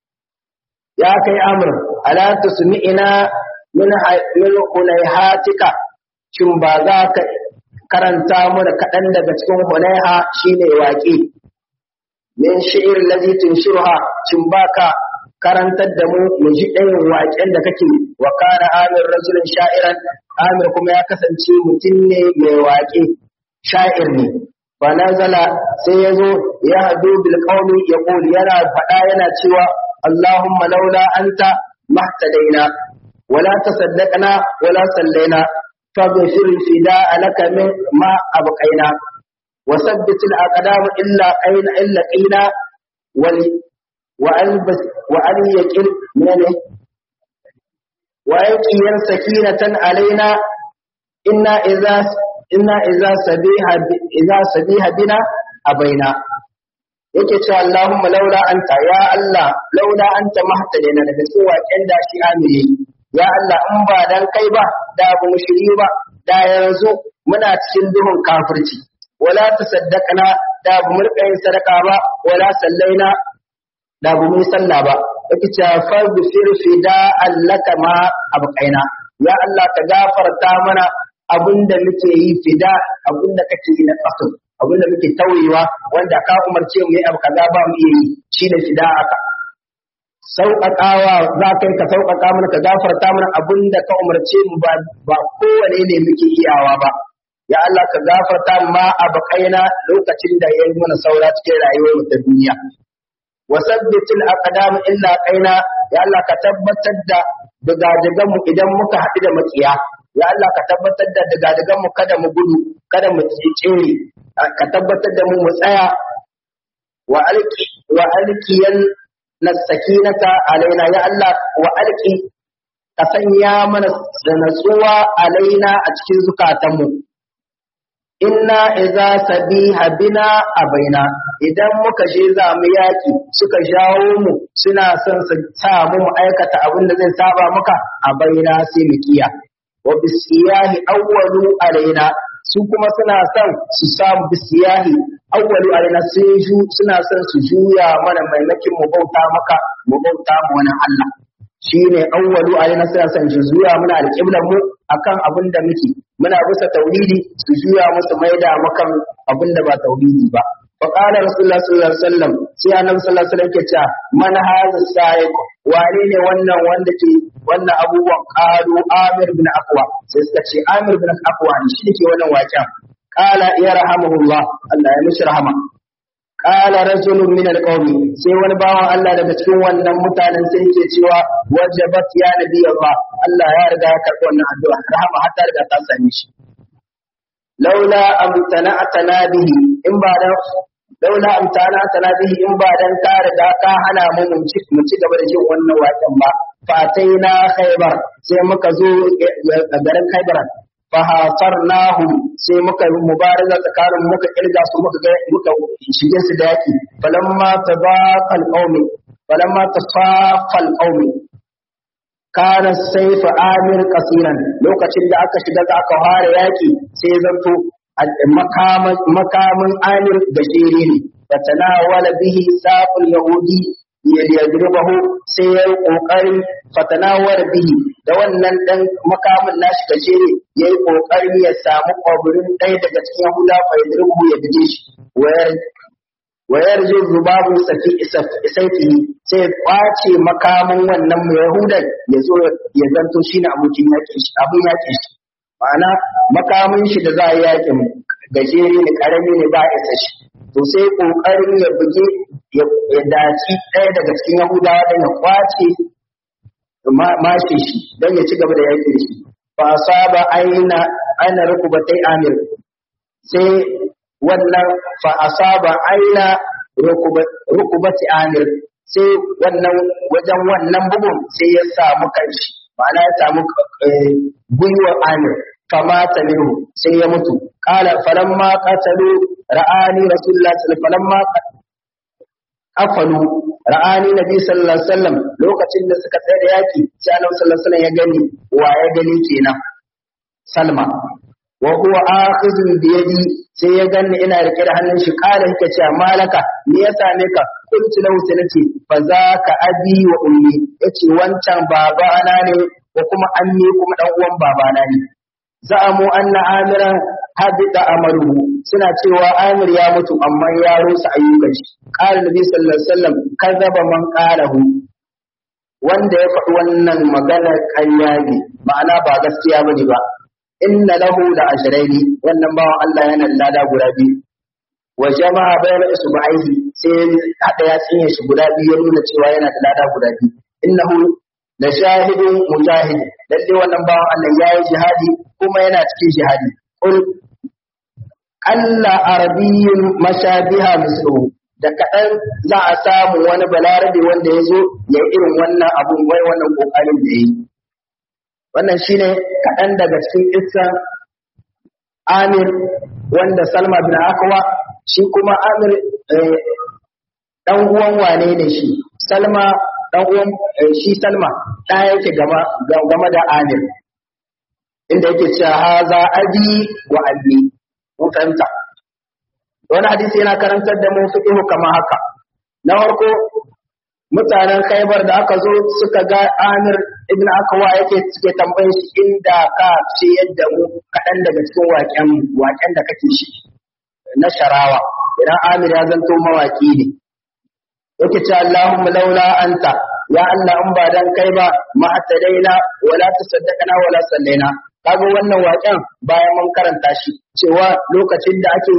ya kai amir ala tusmi'ina min min hunayhatika shin ba za ka karanta mu da kaɗan daga cikin hunayha shine waƙe min shi'ir ladhi tunshirha shin baka karantar da mu mu ji ɗayan waƙen da kake wa kana amir rajulun sha'iran amir kuma ya kasance mutum ne mai waƙe sha'ir ne fa nazala sai ya zo ya hadu bil qaumi yaqul yana faɗa yana cewa Allahumma laula anta mahtadaina wala tasaddaqna wala sallaina faghfir fida'a laka min ma abqaina وثبت الأقدام إلا أين إلا قينا وألبس وأن يكل من ويقي سكينة علينا إنا إذا إنا إذا سبيها إذا سبيها بنا أبينا yake cewa Allahumma laula anta ya Allah laula anta mahtadina daga cikin waken da shi amiri ya Allah in ba dan kai ba da ba mu shiri ba da yanzu muna cikin duhun kafirci wala tasaddaqna da bu mu rika yin sadaka ba wala sallaina da bu mu yi sallah ba yake cewa fa bi firfida allaka ma abqaina ya Allah ka gafarta mana abinda muke yi fida abinda kake yi na kaso abinda muke tauyewa wanda ka umarce mu yi abu kaza ba mu iya yi shine fida aka sauƙaƙawa za ka yi ka sauƙaƙa mana ka gafarta mana abinda ka umarce mu ba ba kowane ne muke iyawa ba ya Allah ka gafarta ma a bakaina lokacin da ya yi mana saura cikin rayuwar mu ta duniya wa sabbitil aqdam illa qaina ya Allah ka tabbatar da dagadagan mu idan muka haɗu da makiya ya Allah ka tabbatar da dagadagan mu kada mu gudu kada mu tsere ka tabbatar da mu mu tsaya wa alqi wa alqiyan nasakinata alaina ya Allah wa alqi ka sanya mana da natsuwa alaina a cikin zukatanmu inna idza sabiha bina abaina idan muka je za mu yaki suka jawo mu suna son su sa mu mu aikata abin da zai saba muka abaina sai mu kiya wa bisiyahi awwalu alaina su kuma suna son su samu bisiyahi awwalu alaina sai ju suna son su juya mana maimakin mu bauta maka mu bauta mu wani Allah shine awwalu alaina suna son su juya mana alƙiblan mu akan abin da muke muna bisa tauhidi su juya musu maida makan abin da ba tauhidi ba fa qala rasulullah sallallahu alaihi wasallam sai annabi sallallahu alaihi wasallam ke cewa man hadha sa'iq wane ne wannan wanda ke wannan abubuwan qalu amir bin aqwa sai suka ce amir bin aqwa ne shi ke wannan waƙen qala ya rahamuhullah Allah ya mishi rahama qala rajulun min alqawmi sai wani bawan Allah daga cikin wannan mutanen sai yake cewa wajabat ya nabi Allah Allah ya riga ya karɓi wannan addu'a rahama har ta riga ta same shi laula amtana'tana bihi in ba dan laula amtana'tana bihi in ba dan ka riga ka hana mu mu ci mu ci gaba da jin wannan waƙen ba fataina khaybar sai muka zo garin khaybar fahasarnahum sai muka yi mubaraza tsakanin muka kirga su muka ga muka shige su da yaki falamma tabaqal qaumi falamma tasafal qaumi kana sayfa amir kasiran lokacin da aka shiga za aka fara yaki sai zanto makamin amir da jere ne fatanawala bihi saqul yahudi yadribahu sai ya yi kokarin fatanawar bihi da wannan dan makamin nashi gajere ya yi kokarin ya samu kwabirin ɗaya daga cikin yahuda fa yadribahu ya bige shi wayar jin rubabu safi isaifihi sai kwace makamin wannan yahudan ya zo ya zanto shine abokin yakin shi abin yakin shi ma'ana makamin shi da za a yi yakin gajere ne karami ne ba isa shi to sai kokarin ya buge ya daci ɗaya daga cikin yahudawa don ya kwace mashe shi don ya ci gaba da yaƙi da shi fa asaba aina aina rukubatai amir sai wannan fa asaba aina rukubati amir sai wannan wajen wannan bugun sai ya samu kanshi ma'ana ya samu gwiwar amir famata minhu sai ya mutu qala falamma qatalu ra'ani rasulullah sallallahu falamma qafalu ra'ani nabi sallallahu alaihi wasallam lokacin da suka tsaya da yaki sai annabi sallallahu alaihi wasallam ya gani wa ya gani kenan salma wa huwa akhizun bi yadi sai ya ganni ina rike da hannun shi qala yake cewa malaka me ya same ka kuntu lahu sai nace fa zaka abi wa ummi yace wancan babana ne ko kuma ammi kuma dan uwan babana ne za'amu anna amiran habita amaruhu suna cewa amir ya mutu amma ya rusa ayyukan shi qala nabi sallallahu alaihi wasallam kadzaba man qalahu wanda ya faɗi wannan magana ƙarya ne ma'ana ba gaskiya bane ba inna lahu la ajraini wannan bawan Allah yana da lada guda biyu wa jama'a bayna isba'ihi sai hada ya tsinye shi guda biyu ya nuna cewa yana da lada guda biyu innahu la shahidun mujahid lalle wannan bawan Allah yayi jihadi kuma yana cikin jihadi qul alla arabiyyun mashabiha misluhu da kaɗan za a samu wani balarabe wanda ya zo ya irin wannan abun wai wannan ƙoƙarin da ya yi wannan shine kaɗan daga cikin issan amir wanda salma bin akwa shi kuma amir ɗan uwan wane ne shi salma ɗan uwan shi salma ɗa yake game da amir inda yake cewa haza abi wa abi mun fahimta wani hadisi yana karantar da mu fiqhu kama haka na farko mutanen Khaibar da aka zo suka ga Amir ibn Akwa yake suke tambayin shi inda ka ce yadda mu kaɗan daga cikin waƙen waƙen da kake shi na sharawa idan Amir ya zanto mawaki ne yake ce Allahumma laula anta ya Allah in ba dan kai ba ma atadaina wala tasaddaqana wala sallaina kaga wannan waƙen bayan mun karanta shi cewa lokacin da ake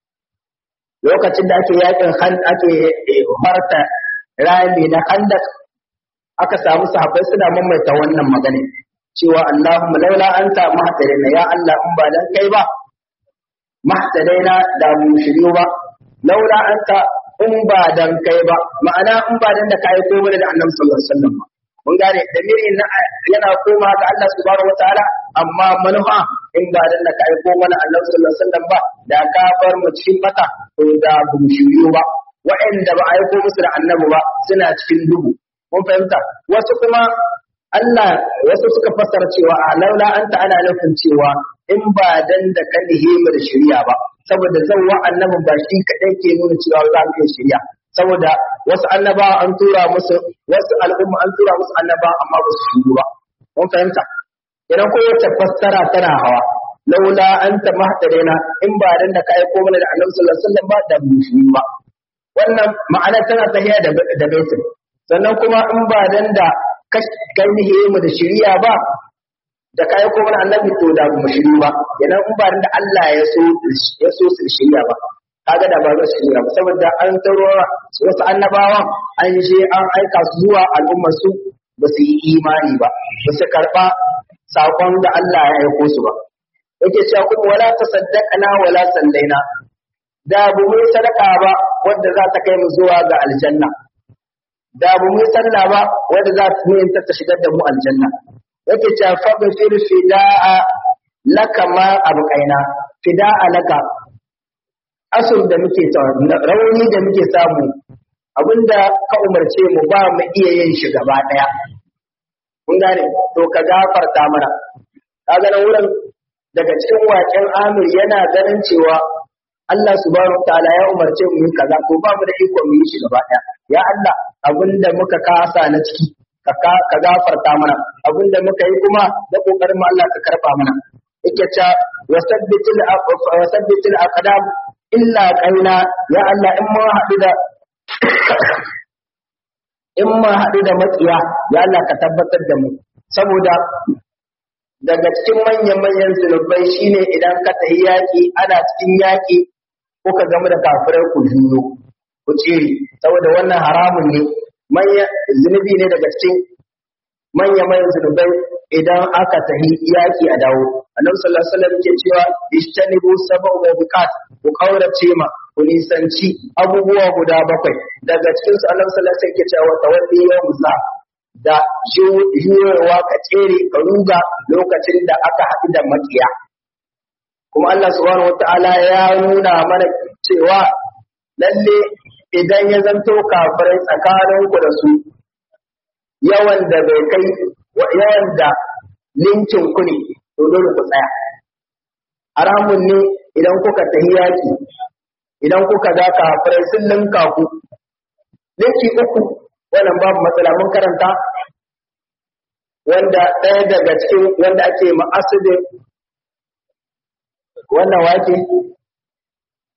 lokacin da ake yakin ake harta rami na khandak aka samu sahabbai suna mamaita wannan magana cewa Allahumma laula anta mahtadaina ya Allah in ba dan kai ba mahtadaina da mu shiryu ba laula anta in ba dan kai ba ma'ana in ba dan da kai ko mana da Annabi sallallahu alaihi wasallam mun gane dalilin na yana koma ga Allah subhanahu wataala amma manufa in ba dan da kai ko mana Annabi sallallahu alaihi wasallam ba da ka bar mu cikin bata to da bu shiryu ba wa'anda ba a aiko musu da annabi ba suna cikin duhu mun fahimta wasu kuma Allah wasu suka fassara cewa a laula anta ana nufin cewa in ba dan da kan himar shari'a ba saboda zan wa annabin ba shi kadai ke nuna cewa za mu iya shari'a saboda wasu annaba an tura musu wasu al'umma an tura musu annaba amma ba su shiru ba mun fahimta idan kowace fassara tana hawa laula anta mahtadaina in ba dan da ka aiko mana da annabi sallallahu alaihi wasallam ba da mu shiru ba wannan ma'ana tana tafiya da da baitin sannan kuma in ba dan da kai ni mu da shiriya ba da kai ko mana annabi to da mu shiri ba idan in ba dan da Allah ya so ya so su shiriya ba kaga da ba su shiriya ba saboda an taro wasu annabawan an je an aika su zuwa al'ummar su ba su yi imani ba ba su karba sakon da Allah ya aiko su ba yake cewa kuma wala tasaddaqana wala sallaina da bu mu sadaka ba wanda za ta kai mu zuwa ga aljanna da bu mu sallah ba wanda za ta yin ta shigar da mu aljanna yake cewa fa bi fil fida'a laka ma abqaina fida'a laka asul da muke rauni da muke samu abinda ka umarce mu ba mu iya yin shi gaba daya kun gane to ka gafarta mana kaga nan wurin daga cikin waken Amir yana ganin cewa Allah subhanahu ta'ala ya umarce mu yi kaza to ba mu da iko mu yi shi gaba daya ya Allah abinda muka kasa na ciki ka ka gafarta mana abinda muka yi kuma da kokarin mu Allah ka karba mana yake ta wasabbitil wasabbitil aqdam illa qaina ya Allah in mun haɗu da in mun haɗu da matsiya ya Allah ka tabbatar da mu saboda daga cikin manyan-manyan zunubai shine idan ka tafi yaƙi ana cikin yaƙi kuka gama da kafirai ku juyo ku tsere saboda wannan haramun ne manya zunubi ne daga cikin manya-manyan zunubai idan aka tafi yaƙi a dawo annabi sallallahu alaihi wasallam ke cewa ishtanibu sab'u mubiqat ku kaurace ma ku nisanci abubuwa guda bakwai daga cikin su annabi sallallahu alaihi wasallam ke cewa tawalli yawm zahab da juyowa ka tsere ka ruga lokacin da aka haɗu da makiya. Kuma Allah subhanahu wa ta'ala ya nuna mana cewa lalle idan ya zanto kafirai tsakaninku da su yawan da bai kai yawan da linkin ku ne to dole ku tsaya. Haramun ne idan kuka tahi yaki idan kuka ga kafirai sun linka ku linki uku wannan babu matsala mun karanta wanda ɗaya daga cikin wanda ake ma'asudin wannan wake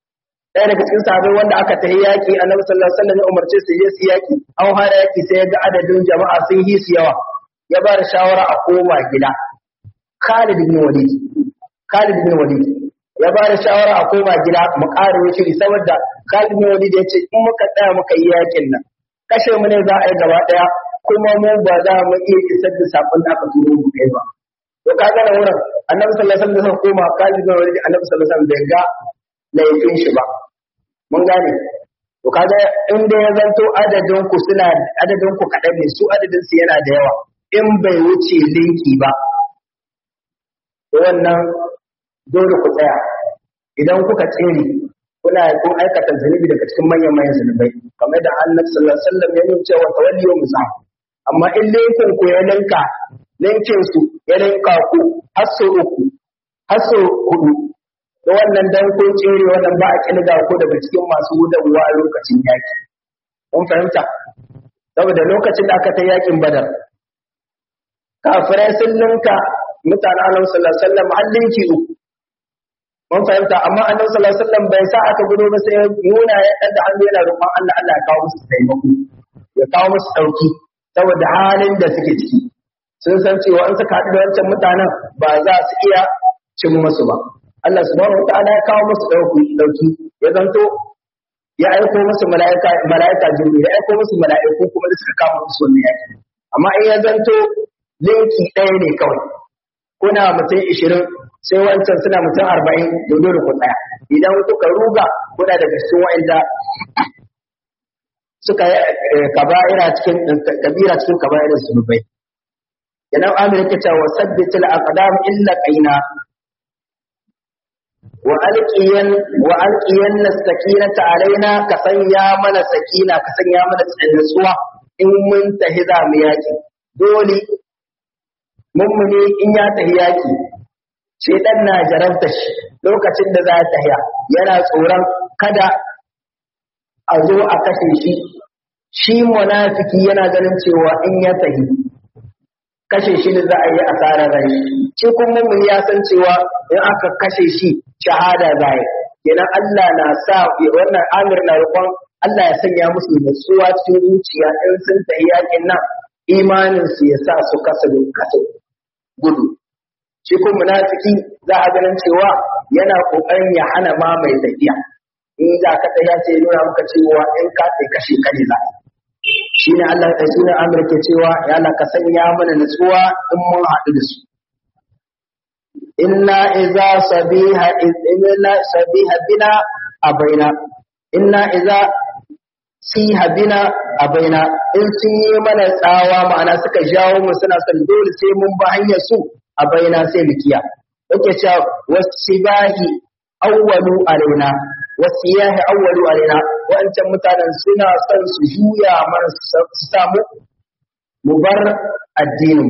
ɗaya daga cikin sahabbai wanda aka tafi yaki annabi sallallahu alaihi wasallam ya umarce su je su yaki an fara yaki sai ya ga adadin jama'a sun yi su yawa ya ba da shawara a koma gida Khalid bin Walid Khalid bin Walid ya ba da shawara a koma gida mu ƙara shiri saboda Khalid bin Walid ya ce in muka tsaya muka yi yakin nan kashe mu ne za a yi gaba ɗaya kuma mu ba za mu iya isar da sakon da aka turo mu kai ba to ka ga wurin annabi sallallahu alaihi wasallam da koma Khalid bin Walid annabi sallallahu alaihi wasallam bai ga laifin shi ba mun gane to kaga in da ya zanto adadin ku suna adadin ku kaɗan ne su adadin su yana da yawa in bai wuce linki ba to wannan dole ku tsaya idan kuka tsere kuna kun aikata zunubi daga cikin manyan manyan zunubai kamar da annabi sallallahu alaihi wasallam ya nuna cewa tawalliyu musa amma in linkin ku ya linka linkin su ya linka ku har sau uku har sau hudu da wannan dan ko tsere wannan ba a kilga ko daga cikin masu gudanwa a lokacin yaki mun fahimta saboda lokacin da aka ta yakin badar kafirai sun ninka mutanen annabi sallallahu alaihi wasallam har linki uku mun fahimta amma annabi sallallahu alaihi wasallam bai sa aka gudu ba sai nuna ya kada hannu yana roƙon Allah Allah ya kawo musu taimako ya kawo musu dauki saboda halin da suke ciki sun san cewa in suka haɗu da wancan mutanen ba za su iya cin musu ba Allah subhanahu wataala ya kawo musu dauki dauki ya zanto ya aiko musu mala'ika mala'ika jibril ya aiko musu mala'iku kuma da suka kawo musu wannan yaki amma in ya zanto linki ɗaya ne kawai kuna mutum ishirin sai wancan suna mutum arba'in da dole ku tsaya idan kuka ruga kuna daga cikin wa'anda suka yi kaba'ira cikin kabira cikin kaba'irin zunubai idan amir ke cewa sabbitul aqdam illa qaina wa alqiyan wa alqiyan sakinata alaina ka sanya mana sakina ka sanya mana tsantsuwa in mun tahi za mu yaki dole mummuni in ya tahi yaki shedan na jarabta shi lokacin da za ta tahiya yana tsoron kada a zo a kashe shi shi munafiki yana ganin cewa in ya tahi kashe shi da za a yi asarar rai shi kuma mummuni ya san cewa in aka kashe shi shahada za yi kenan Allah na sa wannan amir na roƙon Allah ya sanya musu nutsuwa cikin zuciya in sun tahi yakin nan imanin su ya sa su kasa kasa gudu shi kuma munafiki za a ganin cewa yana kokarin ya hana ma mai tafiya in za ka tsaya sai nuna maka cewa in ka sai kashe ka ne za shi ne Allah ya sunan Amir ke cewa ya Allah ka sanya mana nutsuwa in mun haɗu da su inna idza sabiha inna sabiha bina abaina inna idza siha bina abaina in sun yi mana tsawa ma'ana suka jawo mu suna son dole sai mun ba hanyar su a baina sai mu kiya yake cewa wasibahi awwalu alaina wasiyahi awwalu alaina wancan mutanen suna son su juya mana su samu mu bar addinin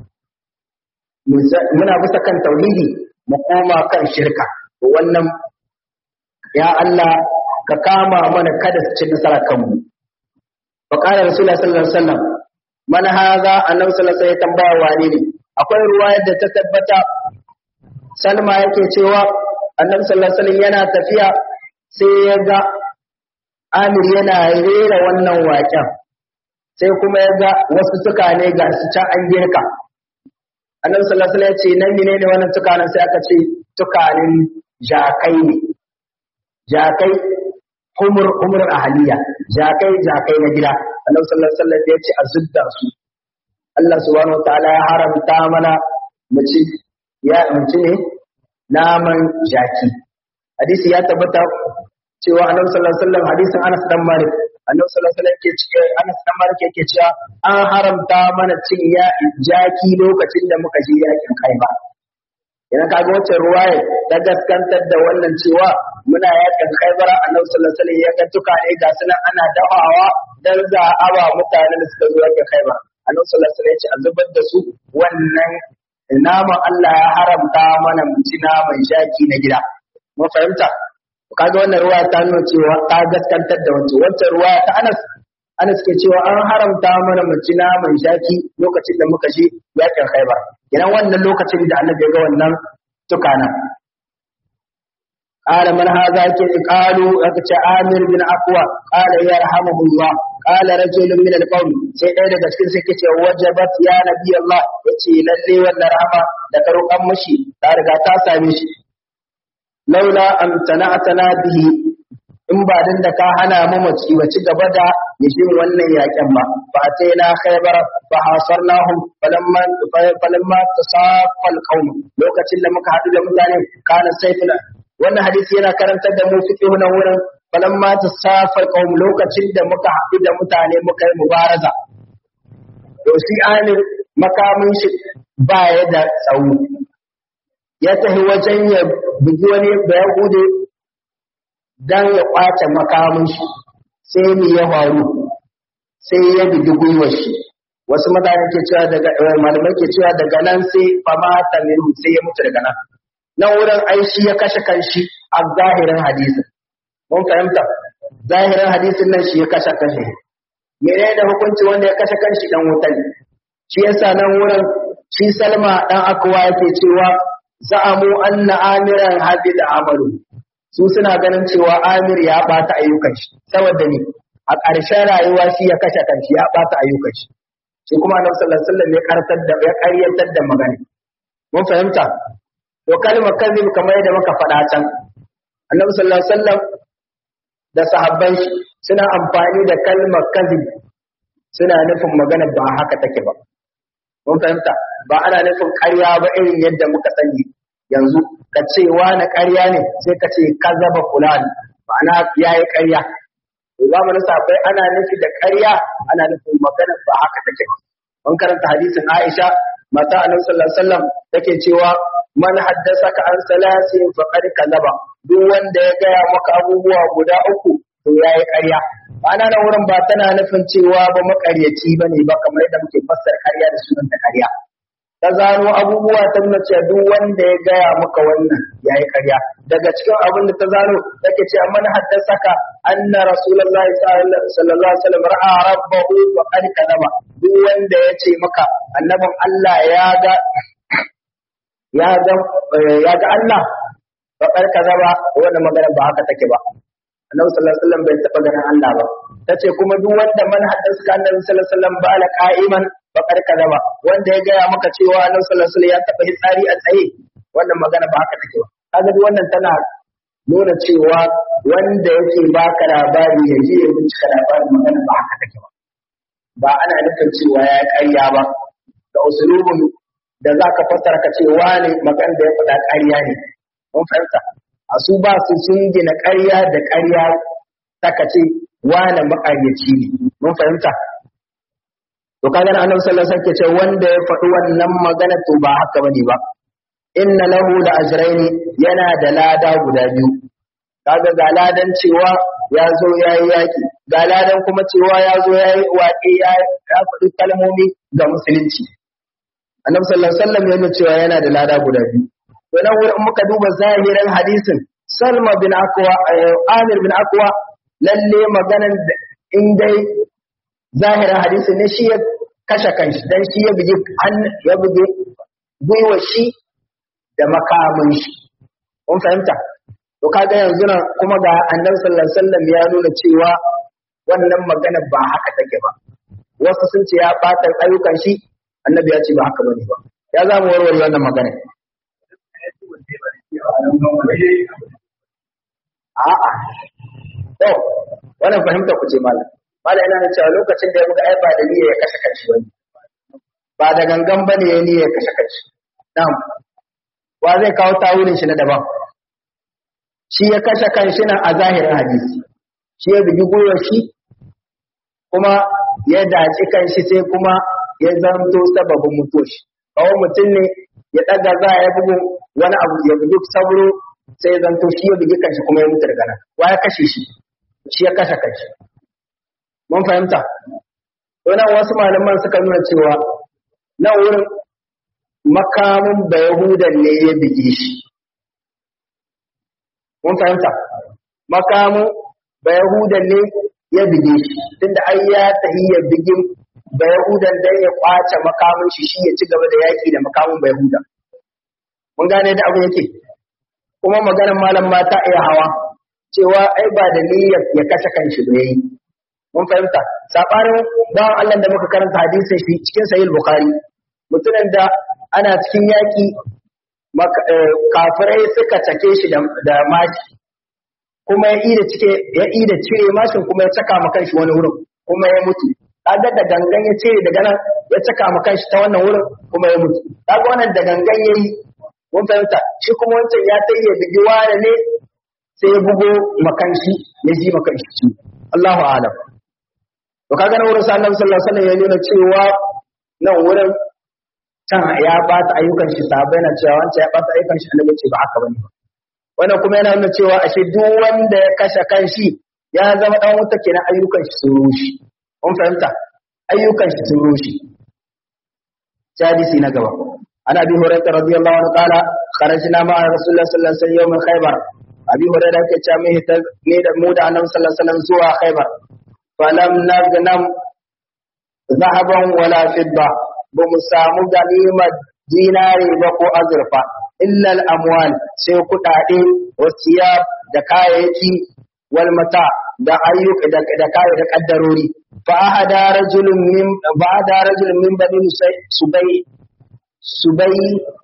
muna bisa kan tauhidi mu koma kan shirka to wannan ya Allah ka kama mana kada su ci nasara kanmu fa qala rasulullahi sallallahu alaihi wasallam man hadha annabi sallallahu alaihi wasallam ya tambaya wane ne akwai ruwayar da ta tabbata salma yake cewa annabi sallallahu alaihi wasallam yana tafiya sai ya ga amir yana rera wannan waƙen sai kuma ya ga wasu tukane ga su can an girka annabi sallallahu alaihi wasallam ya ce nan menene wannan tukanen sai aka ce tukanin jakai ne jakai humur humur ahaliya jakai jakai na gida annabi sallallahu alaihi wasallam ya ce a zudda su Allah subhanahu wataala ya haramta mana mu ci ya ci ne naman jaki hadisi ya tabbata cewa annabi sallallahu alaihi wasallam hadisin Anas dan Malik annabi sallallahu alaihi wasallam yake cewa Anas dan Malik yake cewa an haramta mana cin ya jaki lokacin da muka je yakin Khaibar idan kaga wacce ruwaya ta gaskantar da wannan cewa muna yakin Khaibar annabi sallallahu alaihi wasallam ya ga tuka ne ga sunan ana dafawa dan za a ba mutanen da suka zo yakin Khaibar annabi sallallahu alaihi wasallam ya ce a zubar da su wannan naman Allah ya haramta mana mu ci naman shaki na gida mun fahimta kaga wannan ruwa ta nuna cewa ta gaskantar da wancan wancan ruwa ta Anas Anas ke cewa an haramta mana mu ci naman shaki lokacin da muka je yakin Khaibar idan wannan lokacin da Allah ya ga wannan tukana قال من هذا قالوا أكت عامر بن أقوى قال يرحمه الله قال رجل من القوم sai ɗaya daga cikin sai kace wajabat ya nabi Allah yace lalle wannan rahama da ka roƙan mashi ta riga ta same shi laula am tana'tana bihi in ba dan da ka hana mu mu ci ci gaba da yashin wannan yaƙen ba fa ataina khaybar fa hasarnahum falamma falamma tasaffa alqawm lokacin da muka haɗu da mutane kana sayful wannan hadisi yana karantar da mu fiqh na wurin falamma tasaffa alqawm lokacin da muka haɗu da mutane muka yi mubaraza to shi amir makamin shi ba ya da tsawo ya tafi wajen ya bugi wani da ya hude dan ya kwace makamin shi sai me ya faru sai ya bugi gwiwar shi wasu mutane ke cewa daga malamai ke cewa daga nan sai fama ta minhu sai ya mutu daga nan nan wurin ai shi ya kashe kanshi a zahirin hadisin mun fahimta zahirin hadisin nan shi ya kashe kanshi menene da hukunci wanda ya kashe kanshi dan wuta ne shi yasa nan wurin shi Salma dan akwa yake cewa za'amu anna amiran habida amalu su suna ganin cewa Amir ya bata ayyukan shi saboda ni a ƙarshen rayuwa shi ya kashe kanshi ya bata ayyukan shi shi kuma Annabi sallallahu alaihi wasallam ya kartar da ya ƙaryatar da magana mun fahimta to kalmar kazib kamar yadda muka faɗa can Annabi sallallahu alaihi wasallam da sahabban shi suna amfani da kalmar kazib suna nufin magana ba haka take ba mun fahimta ba ana nufin ƙarya ba irin yadda muka sani yanzu ka ce na ƙarya ne sai ka ce kazaba fulani ma'ana yayi ƙarya to zamanin sahabbai ana nufi da ƙarya ana nufin magana ba haka take ba mun karanta hadisin Aisha mata annabi sallallahu alaihi wasallam take cewa man haddasaka an salasin faqad kazaba duk wanda ya gaya maka abubuwa guda uku to yayi ƙarya ana nan wurin ba tana nufin cewa ba makaryaci bane ba kamar yadda muke fassara ƙarya da sunan ta ƙarya ta zano abubuwa ta nuna cewa duk wanda ya gaya maka wannan yayi ƙarya daga cikin abin da ta zano take ce man haddasaka anna rasulullahi sallallahu alaihi wasallam ra'a rabbahu wa qad kadaba duk wanda ya ce maka annabin Allah ya ga ya ga ya ga Allah fa qad kadaba wannan magana ba haka take ba annabi sallallahu alaihi wasallam bai taba ganin Allah ba tace kuma duk wanda man haddasa annabi sallallahu alaihi wasallam ba ala qa'iman fa qad kadaba wanda ya gaya maka cewa annabi sallallahu alaihi wasallam ya taba hitsari a tsaye wannan magana ba haka take ba kaga duk wannan tana nuna cewa wanda yake baka labari ya je ya bincika labarin magana ba haka take ba ba ana nufin cewa ya ƙarya ba da usulubin da za ka fassara ka ce wane magan da ya faɗa ƙarya ne mun fahimta a su ba su sun gina ƙarya da ƙarya ta ka ce wane maƙaryaci ne mun fahimta to kaga na annabi sallallahu alaihi wasallam ce wanda ya faɗi wannan magana to ba haka bane ba inna lahu la ajraini yana da lada guda biyu kaga ga ladan cewa ya zo ya yi yaƙi ga ladan kuma cewa ya zo ya yi waƙe ya faɗi kalmomi ga musulunci annabi sallallahu alaihi wasallam yana cewa yana da lada guda biyu to nan wurin muka duba zahirin hadisin salma bin akwa amir bin akwa lalle maganan in dai zahirin hadisin ne shi ya kashe kanshi dan shi ya buge ya buge gwiwa shi da makamin shi kun fahimta to kaga yanzu nan kuma ga annabi sallallahu alaihi wasallam ya nuna cewa wannan magana ba haka take ba wasu sun ce ya bata ayyukan shi annabi ya ce ba haka bane ba ya za mu warware wannan magana a'a to wannan fahimta ku ce malam malam yana da cewa lokacin da ya buga ai ba da niyya ya kashe kanshi bane ba da gangan bane ya niyya ya kashe kanshi na'am wa zai kawo tawulin shi na daban shi ya kashe kanshi nan a zahirin hadisi shi ya bugi gwiwar shi kuma ya daci kanshi sai kuma ya zanto sababin mutuwar shi kawo mutum ne ya ɗaga za ya bugu wani abu ya bugi sabro sai ya zanto shi ya bugi kanshi kuma ya mutu daga nan wa ya kashe shi shi ya kashe kanshi mun fahimta wannan wasu malaman suka nuna cewa nan wurin makamin bayahudan ne ya buge shi mun fahimta makamin bayahudan ne ya buge shi tunda ai ya tahi ya bugin bayahudan dan ya kwace makamin shi shi ya ci gaba da yaki da makamin bayahudan mun gane da abu yake kuma maganar malam ma ta iya hawa cewa ai ba da niyyar ya kashe kanshi ba yayi mun fahimta sabanin bawan Allah da muka karanta hadisin shi cikin sahih bukhari mutumin da ana cikin yaki kafirai suka cake shi da mashi kuma ya ida cike ya ida cire mashin kuma ya saka ma kanshi wani wurin kuma ya mutu kaga da gangan ya cire daga nan ya saka ma kanshi ta wannan wurin kuma ya mutu kaga wannan da gangan yayi mun fahimta shi kuma wancan ya tayye bigi wani ne sai ya bugo makanshi ya ji makanshi ci Allahu a'lam to kaga nan wurin sa Annabi sallallahu alaihi wasallam ya nuna cewa nan wurin can ya bata ayyukan shi sahabbai na cewa wancan ya bata ayyukan shi Annabi ce ba haka bane wannan kuma yana nuna cewa ashe duk wanda ya kashe kanshi ya zama dan wuta kenan ayyukan shi sun rushe mun fahimta ayyukan shi sun rushe hadisi na gaba ana bi hurairah radiyallahu anhu qala kharajna ma'a rasulullah sallallahu alaihi wasallam yawm khaybar abi hurairah ke cewa mai hita ne da mu da annabi sallallahu alaihi wasallam zuwa khaybar falam nagnam zahaban wala fidda ba mu samu ganimar dinari ba ko azurfa illa al-amwal sai kudade wasiya da kayayyaki wal mata da ayyuka da da kaya da kaddarori fa ahada rajulun min ba ahada rajulun min bani subay subay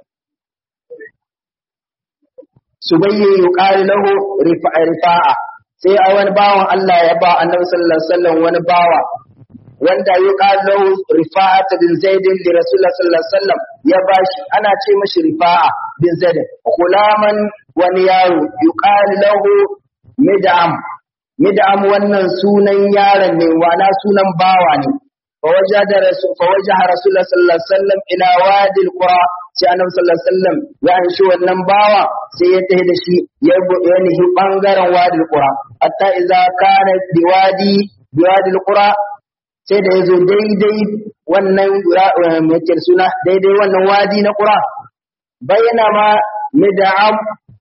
subayyi yuqalu lahu rifa'a sai a wani bawan Allah ya ba annabi sallallahu alaihi wasallam wani bawa wanda yuqalu lahu rifa'at bin zaid li rasulullah sallallahu alaihi wasallam ya bashi ana ce mashi rifa'a bin zaid gulaman wani yaro yuqalu lahu mid'am mid'am wannan sunan yaron ne wana sunan bawa ne فوجد رسول فوجه رسول الله صلى الله عليه وسلم الى وادي القرى sai annabi sallallahu alaihi wasallam ya anshi wannan bawa sai ya tafi da shi ya ya nihi bangaren wadi alqura hatta idza kana biwadi biwadi alqura sai da yazo daidai wannan mai suna daidai wannan wadi na qura bayyana ma mid'am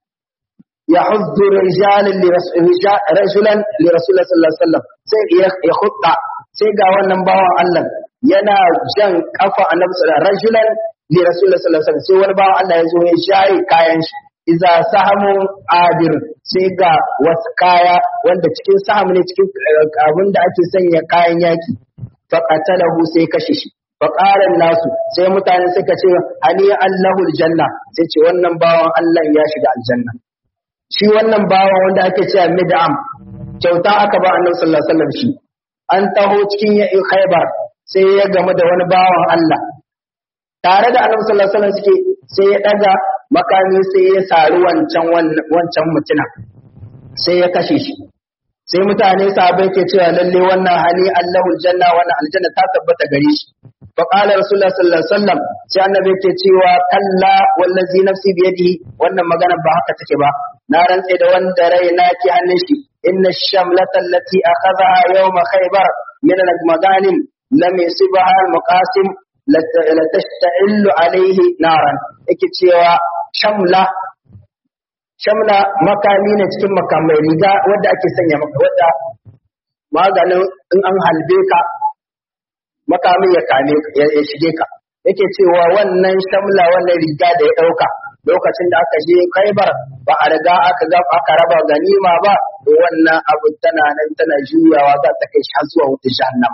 يحض رجال رجلا لرسول الله صلى الله عليه وسلم sai ya khutta sai ga wannan bawan Allah yana jan kafa annabi sallallahu alaihi rajulan li rasulullah sallallahu alaihi sai wani bawan Allah ya zo ya shayi kayan shi iza sahamun adir sai ga wasu kaya wanda cikin saham ne cikin abin da ake sanya kayan yaki fa qatalahu sai kashe shi fa qala nasu sai mutane suka ce ali allahu aljanna sai ce wannan bawan Allah ya shiga aljanna shi wannan bawan wanda ake cewa mid'am kyauta aka ba annabi sallallahu alaihi wasallam shi an taho cikin ya khaybar sai ya gamu da wani bawan Allah tare da annabi sallallahu alaihi wasallam suke sai ya daga makami sai ya sari wancan wancan mutuna sai ya kashe shi sai mutane sahabbai ke cewa lalle wannan hali Allahul janna wannan aljanna ta tabbata gare shi fa qala rasulullah sallallahu alaihi wasallam sai annabi ke cewa kalla wallazi nafsi biyadihi wannan magana ba haka take ba na rantse da wanda rai na ke hannun shi inna shamlata allati akhadha yawm khaybar min al-maganim lam yusibha al-muqasim la tashta'illu alayhi naran yake cewa shamla shamla makami ne cikin makamai riga wadda ake sanya maka wadda maganin in an halbe ka makamin ya kame ya shige ka yake cewa wannan shamla wannan riga da ya dauka lokacin da aka je Khaibar ba a riga aka ga aka raba ganima ba to wannan abu tana nan tana juyawa za ta kai shi har zuwa wutar jahannama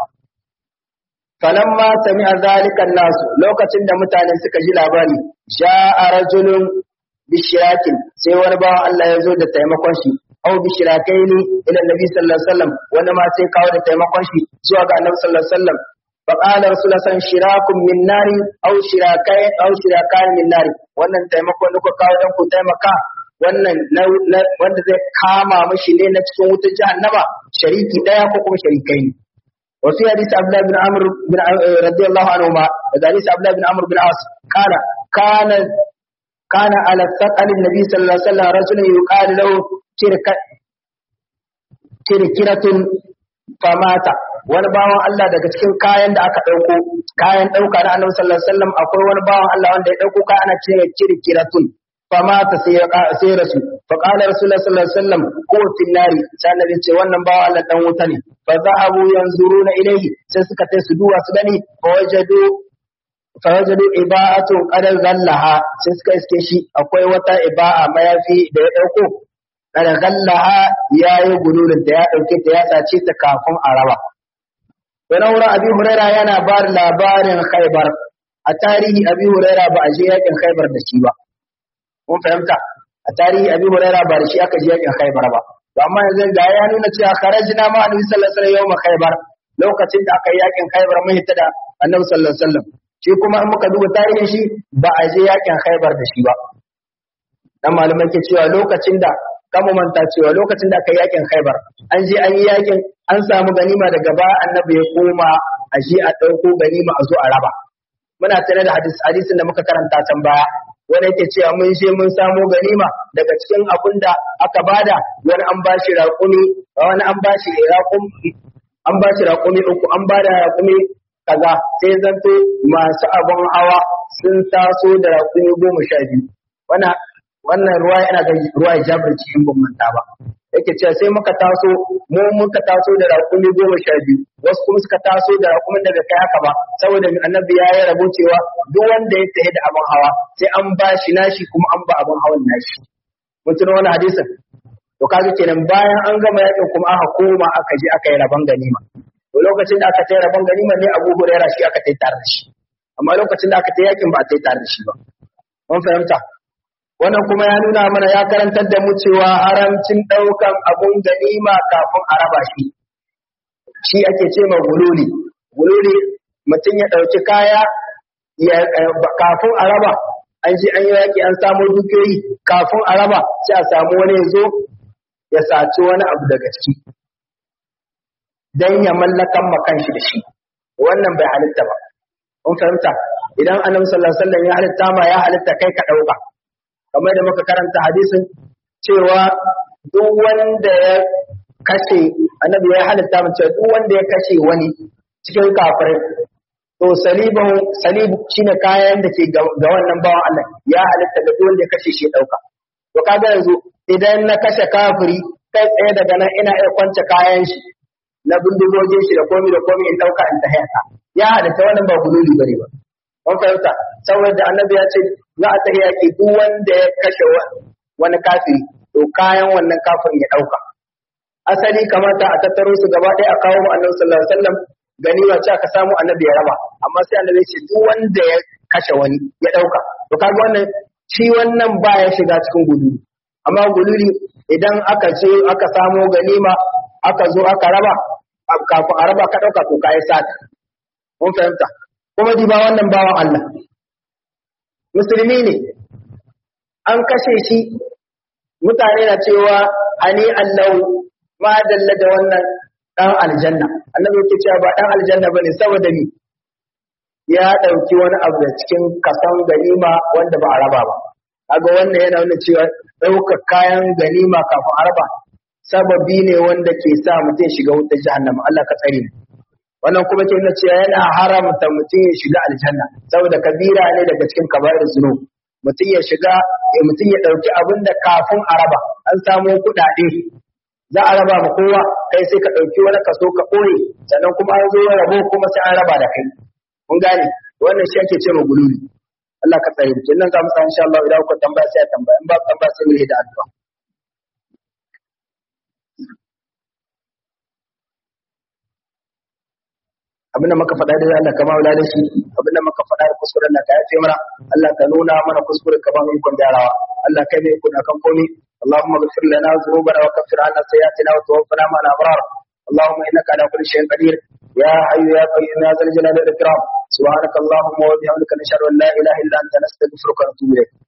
falamma sami'a zalika nasu lokacin da mutane suka ji labari sha'a rajulun bishirakin sai wani bawan Allah ya zo da taimakon shi aw bishirakaini ila nabi sallallahu alaihi wasallam wani ma sai kawo da taimakon shi zuwa ga annabi sallallahu alaihi wasallam فقال رسول الله صلى الله عليه وسلم شراك من نار او شراكين او شراكان من نار wannan taimako da kuka kawo dan ku taimaka wannan wanda zai kama mishi ne na cikin wutar jahannama shariki daya ko kuma sharikai ne wa fi hadisi Abdullah bin Amr bin radiyallahu anhu ma da hadisi Abdullah bin Amr bin As kana kana kana ala saqal nabi sallallahu alaihi wasallam rajulun yuqalu lahu kirka kirkiratun famata wani bawan Allah daga cikin kayan da aka ɗauko kayan ɗauka na annabi sallallahu alaihi wasallam akwai wani bawan Allah wanda ya ɗauko kayan ana cewa kirkiratun famata sai ya sai rasu fa qala rasulullah sallallahu alaihi wasallam ko tinnari sai annabi ce wannan bawan Allah dan wuta ne fa zahabu yanzuruna ilayhi sai suka tai su duwa su gani fa wajadu fawajadu iba'atun qad ghallaha sai suka iske shi akwai wata iba'a mayafi da ya dauko qad ghallaha yayi gulurin da ya dauke ta ya sace ta kafin a raba wani wurin abi huraira yana ba da labarin khaybar a tarihi abi huraira ba a je yakin khaybar da shi ba mun fahimta a tarihi abi huraira ba da shi aka je yakin khaybar ba to amma yanzu ga ya nuna cewa kharajna ma annabi sallallahu alaihi wasallam yawm khaybar lokacin da aka yi yakin khaybar mun hita da annabi sallallahu alaihi wasallam shi kuma in muka duba tarihin shi ba a je yakin khaybar da shi ba dan malamai ke cewa lokacin da kama manta cewa lokacin da aka yi yakin khaybar an je an yi yakin an samu ganima daga ba annabi ya koma a je a ɗauko ganima a zo a raba muna tare da hadisin da muka karanta can baya wanda yake cewa mun je mun samo ganima daga cikin abin da aka bada wani an bashi raƙumi wani an bashi raƙumi an bashi raƙumi uku an bada raƙumi kaza sai zanto masu abin hawa sun taso da raƙumi goma sha biyu wannan wannan ruwa yana ga ruwa jabir cikin bambanta ba yake cewa sai muka taso mu muka taso da raƙumi goma sha biyu wasu kuma suka taso da raƙumin daga kai haka ba saboda annabi ya yi rabo cewa duk wanda ya tafi da abin hawa sai an ba shi nashi kuma an ba abin hawan nashi mun tuna wani hadisin to kaga kenan bayan an gama yakin kuma aka koma aka je aka yi rabon ganima to lokacin da aka tayi rabon ganima ne Abu Hurairah shi aka tayi tare da shi amma lokacin da aka tayi yakin ba a tayi tare da shi ba mun fahimta wannan kuma ya nuna mana ya karantar da mu cewa haramcin ɗaukan abun ganima kafin a raba shi shi ake ce ma gululi gululi mutum ya ɗauki kaya kafin a raba an ji an yi yaƙi an samu dukiyoyi kafin a raba sai a samu wani ya zo ya saci wani abu daga ciki don ya mallakan makan shi da shi wannan bai halitta ba kun fahimta idan annabi sallallahu alaihi wasallam ya halitta ma ya halitta kai ka ɗauka kamar da muka karanta hadisin cewa duk wanda ya kashe annabi ya halitta mu cewa duk wanda ya kashe wani cikin kafirai to salibahu salib shine kayan da ke ga wannan bawan Allah ya halitta da duk wanda ya kashe shi dauka to kaga yanzu idan na kashe kafiri kai tsaye daga nan ina iya kwance kayan shi na bindigogin shi da komi da komi in dauka in ta hayata ya halitta wannan ba guduli bane ba mun fahimta saboda annabi ya ce za a tafi yaƙi duk wanda ya kashe wani kafiri to kayan wannan kafirin ya ɗauka asali kamata a tattaro su gaba ɗaya a kawo mu annabi sallallahu alaihi wasallam ganima ce aka samu annabi ya raba amma sai annabi ya ce duk wanda ya kashe wani ya ɗauka to kaga wannan shi wannan ba ya shiga cikin guduri amma guduri idan aka ce aka samo ganima aka zo aka raba kafin a raba ka ɗauka to ka yi sata mun fahimta kuma diba wannan bawan Allah musulmi ne an kashe shi mutane na cewa ani allahu ma dalla da wannan dan aljanna annabi yake cewa ba dan aljanna bane saboda ni ya dauki wani abu da cikin kasan ganima wanda ba a raba ba kaga wannan yana nuna cewa ɗaukar kayan ganima kafin a raba sababi ne wanda ke sa mutum shiga wutar jahannama Allah ka tsare mu wannan kuma ke nuna cewa yana haramta mutum ya shiga aljanna saboda kabira ne daga cikin kabair zunub mutum ya shiga mutum ya dauki abin da kafin a raba an samu kuɗaɗe za a raba ma kowa kai sai ka dauki wani kaso ka ɓoye sannan kuma an zo rabo kuma sai an raba da kai mun gane wannan shi ake ce ma gululi Allah ka tsare mu kenan za mu sa insha Allah idan ku tambaya sai a tambaya in ba tambaya sai mu yi da addu'a abinda muka faɗa da Allah kama wula da shi abinda muka faɗa da kuskuren da ka yafe mana Allah ka nuna mana kuskuren ka ba mu ikon gyarawa Allah kai mai ikon akan komai اللهم اغفر لنا ذنوبنا وكفر عنا سيئاتنا وتوفنا مع الابرار اللهم انك على كل شيء قدير يا حي يا قيوم يا ذا الجلال والاكرام سبحانك اللهم وبحمدك نشهد ان لا اله الا انت نستغفرك ونتوب اليك